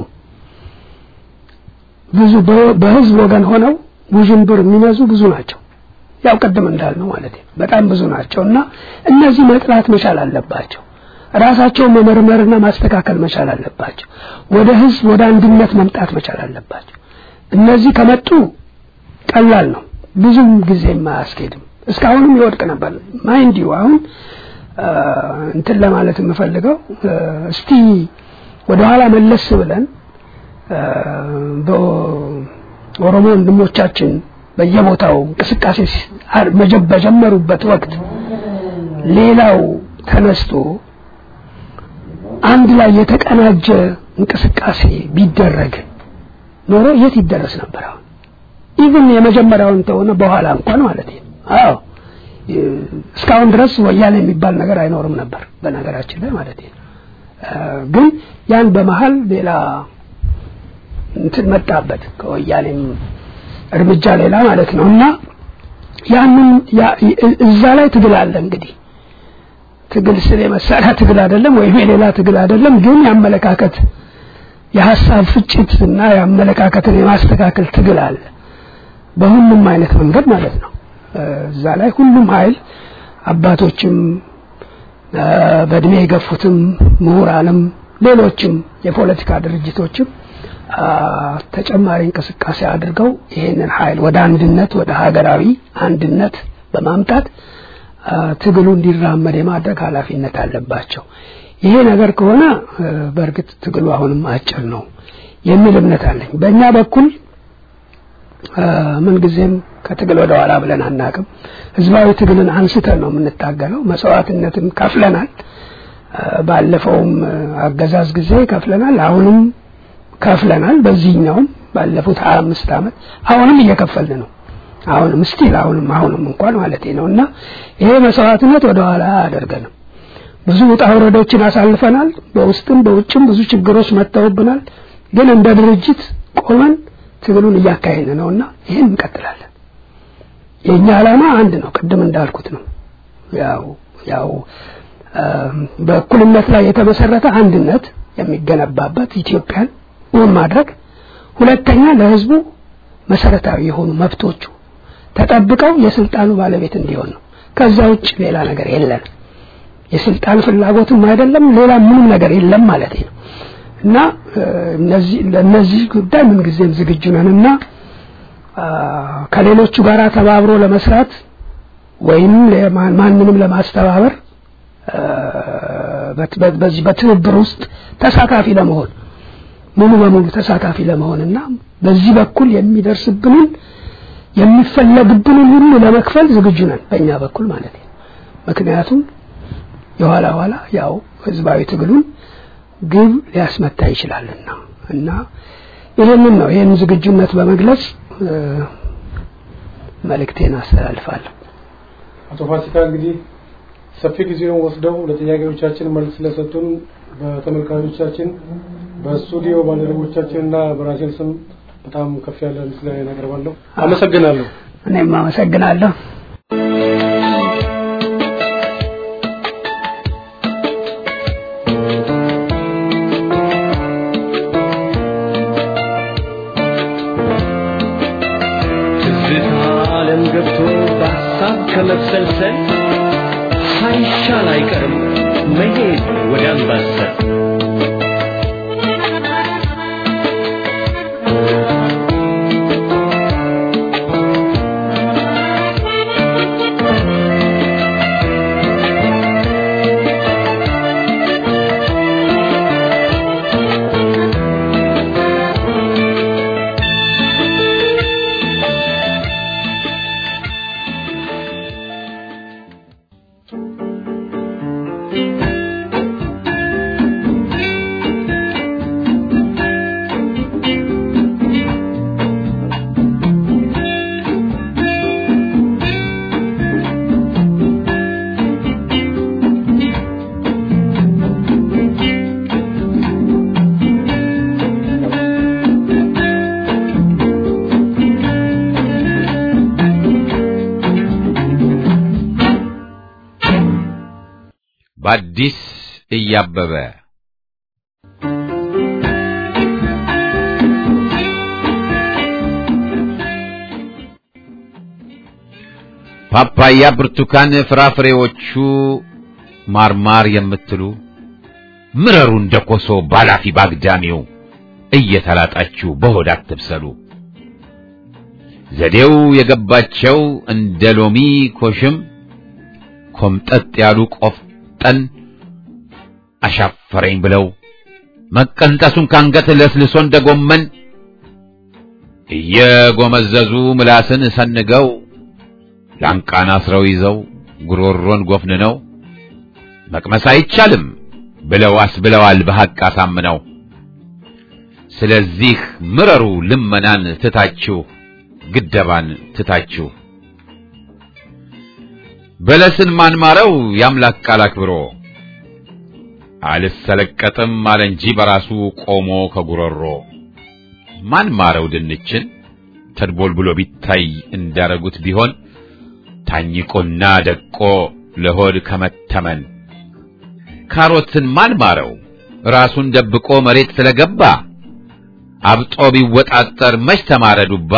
ብዙ በህዝብ ወገን ሆነው ውዥንብር የሚነዙ ብዙ ናቸው። ያው ቅድም እንዳልነው ማለት ነው በጣም ብዙ ናቸው እና እነዚህ መጥላት መቻል አለባቸው። ራሳቸውን መመርመርና ማስተካከል መቻል አለባቸው። ወደ ህዝብ ወደ አንድነት መምጣት መቻል አለባቸው። እነዚህ ከመጡ ቀላል ነው፣ ብዙም ጊዜም አያስኬድም። እስካሁንም ይወድቅ ነበር። ማይንድ ዩ አሁን እንትን ለማለት የምፈልገው እስቲ ወደኋላ መለስ ብለን በኦሮሞ ወንድሞቻችን በየቦታው እንቅስቃሴ በጀመሩበት ወቅት ሌላው ተነስቶ አንድ ላይ የተቀናጀ እንቅስቃሴ ቢደረግ ኖሮ የት ይደረስ ነበር? አሁን ኢቭን የመጀመሪያውን ተሆነ በኋላ እንኳን ማለት ነው። አዎ እስካሁን ድረስ ወያኔ የሚባል ነገር አይኖርም ነበር በነገራችን ላይ ማለት ነው። ግን ያን በመሀል ሌላ እንትን መጣበት ከወያኔም እርምጃ ሌላ ማለት ነው እና ያንን እዛ ላይ ትግል አለ እንግዲህ ትግል ስለ መሳሪያ ትግል አይደለም ወይም የሌላ ትግል አይደለም ግን የአመለካከት የሀሳብ ፍጭት እና የአመለካከትን የማስተካከል ትግል አለ በሁሉም አይነት መንገድ ማለት ነው እዛ ላይ ሁሉም ኃይል አባቶችም በእድሜ የገፉትም ምሁራንም ሌሎችም የፖለቲካ ድርጅቶችም ተጨማሪ እንቅስቃሴ አድርገው ይሄንን ኃይል ወደ አንድነት ወደ ሀገራዊ አንድነት በማምጣት ትግሉ እንዲራመድ የማድረግ ኃላፊነት አለባቸው። ይሄ ነገር ከሆነ በእርግጥ ትግሉ አሁንም አጭር ነው የሚል እምነት አለኝ። በእኛ በኩል ምንጊዜም ከትግል ወደ ኋላ ብለን አናቅም። ህዝባዊ ትግልን አንስተን ነው የምንታገለው። መስዋዕትነትን ከፍለናል። ባለፈውም አገዛዝ ጊዜ ከፍለናል። አሁንም ከፍለናል። በዚህኛውም ባለፉት ሀያ አምስት ዓመት አሁንም እየከፈልን ነው። አሁንም ስቲል አሁንም አሁንም እንኳን ማለት ነው እና ይሄ መስዋዕትነት ወደ ኋላ አያደርገንም። ብዙ ውጣ ውረዶችን አሳልፈናል። በውስጥም በውጭም ብዙ ችግሮች መጥተውብናል። ግን እንደ ድርጅት ቆመን ትግሉን እያካሄድን ነውና ይሄን እንቀጥላለን። የኛ ዓላማ አንድ ነው። ቅድም እንዳልኩት ነው። ያው ያው በእኩልነት ላይ የተመሰረተ አንድነት የሚገነባበት ኢትዮጵያን እውን ማድረግ፣ ሁለተኛ ለህዝቡ መሰረታዊ የሆኑ መብቶቹ ተጠብቀው የስልጣኑ ባለቤት እንዲሆን ነው። ከዛ ውጭ ሌላ ነገር የለም። የስልጣን ፍላጎትም አይደለም፣ ሌላ ምንም ነገር የለም ማለት ነው እና እነዚህ ለነዚህ ጉዳይ ምን ጊዜም ዝግጁ ነንና ከሌሎቹ ጋር ተባብሮ ለመስራት ወይም ማንንም ለማስተባበር በዚህ በትብብር ውስጥ ተሳታፊ ለመሆን ሙሉ በሙሉ ተሳታፊ ለመሆንና በዚህ በኩል የሚደርስብንን የሚፈለግብንን ሁሉ ለመክፈል ዝግጁ ነን በእኛ በኩል ማለት ነው። ምክንያቱም የኋላ ኋላ ያው ህዝባዊ ትግሉን ግብ ሊያስመታ ይችላልና እና ይህንን ነው ይህን ዝግጁነት በመግለጽ መልእክቴን አስተላልፋለሁ። አቶ ፋሲካ እንግዲህ ሰፊ ጊዜውን ወስደው ለጥያቄዎቻችን መልስ ስለሰጡን በተመልካቾቻችን በስቱዲዮ ባልደረቦቻችንና በራሴን ስም በጣም ከፍ ያለ ምስጋና እናቀርባለሁ። አመሰግናለሁ። እኔም አመሰግናለሁ። ትዝታ ዓለም ገብቶ በሀሳብ ከመብሰልሰል ሳይሻል አይቀርም መሄድ ወደ አምባሰል በአዲስ እያበበ ፓፓያ፣ ብርቱካን፣ ፍራፍሬዎቹ ማርማር የምትሉ ምረሩ እንደ ኮሶ ባላፊ ባግዳሚው እየተላጣችሁ በሆድ አትብሰሉ። ዘዴው የገባቸው እንደ ሎሚ ኮሽም ኮምጠጥ ያሉ ቆፍጠን አሻፈረኝ ብለው መቀንጠሱን ካንገት ለስልሶ እንደ ጎመን እየጎመዘዙ ምላስን ሰንገው ላንቃን አስረው ይዘው ጉሮሮን ጎፍንነው መቅመስ አይቻልም ብለው አስብለዋል በሐቅ አሳምነው። ስለዚህ ምረሩ ልመናን ትታችሁ ግደባን ትታችሁ በለስን ማንማረው የአምላክ ቃል አክብሮ አልሰለቀጥም አለ እንጂ በራሱ ቆሞ ከጉሮሮ ማንማረው ድንችን ተድቦልብሎ ቢታይ እንዳረጉት ቢሆን ታኝቆና ደቆ ለሆድ ከመተመን ካሮትን ማንማረው ራሱን ደብቆ መሬት ስለገባ አብጦ ቢወጣጠር መች ተማረ ዱባ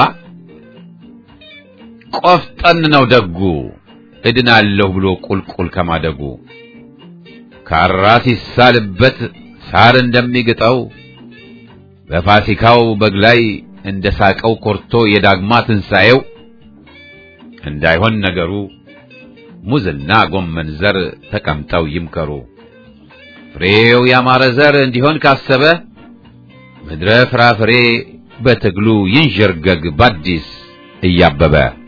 ቆፍጠን ነው ደጉ እድናለሁ ብሎ ቁልቁል ከማደጉ ካራ ሲሳልበት ሳር እንደሚግጠው በፋሲካው በግ ላይ እንደ ሳቀው ኮርቶ የዳግማ ትንሣኤው እንዳይሆን ነገሩ ሙዝና ጎመን ዘር ተቀምጠው ይምከሩ። ፍሬው ያማረ ዘር እንዲሆን ካሰበ ምድረ ፍራፍሬ በትግሉ ይንዠርገግ ባዲስ እያበበ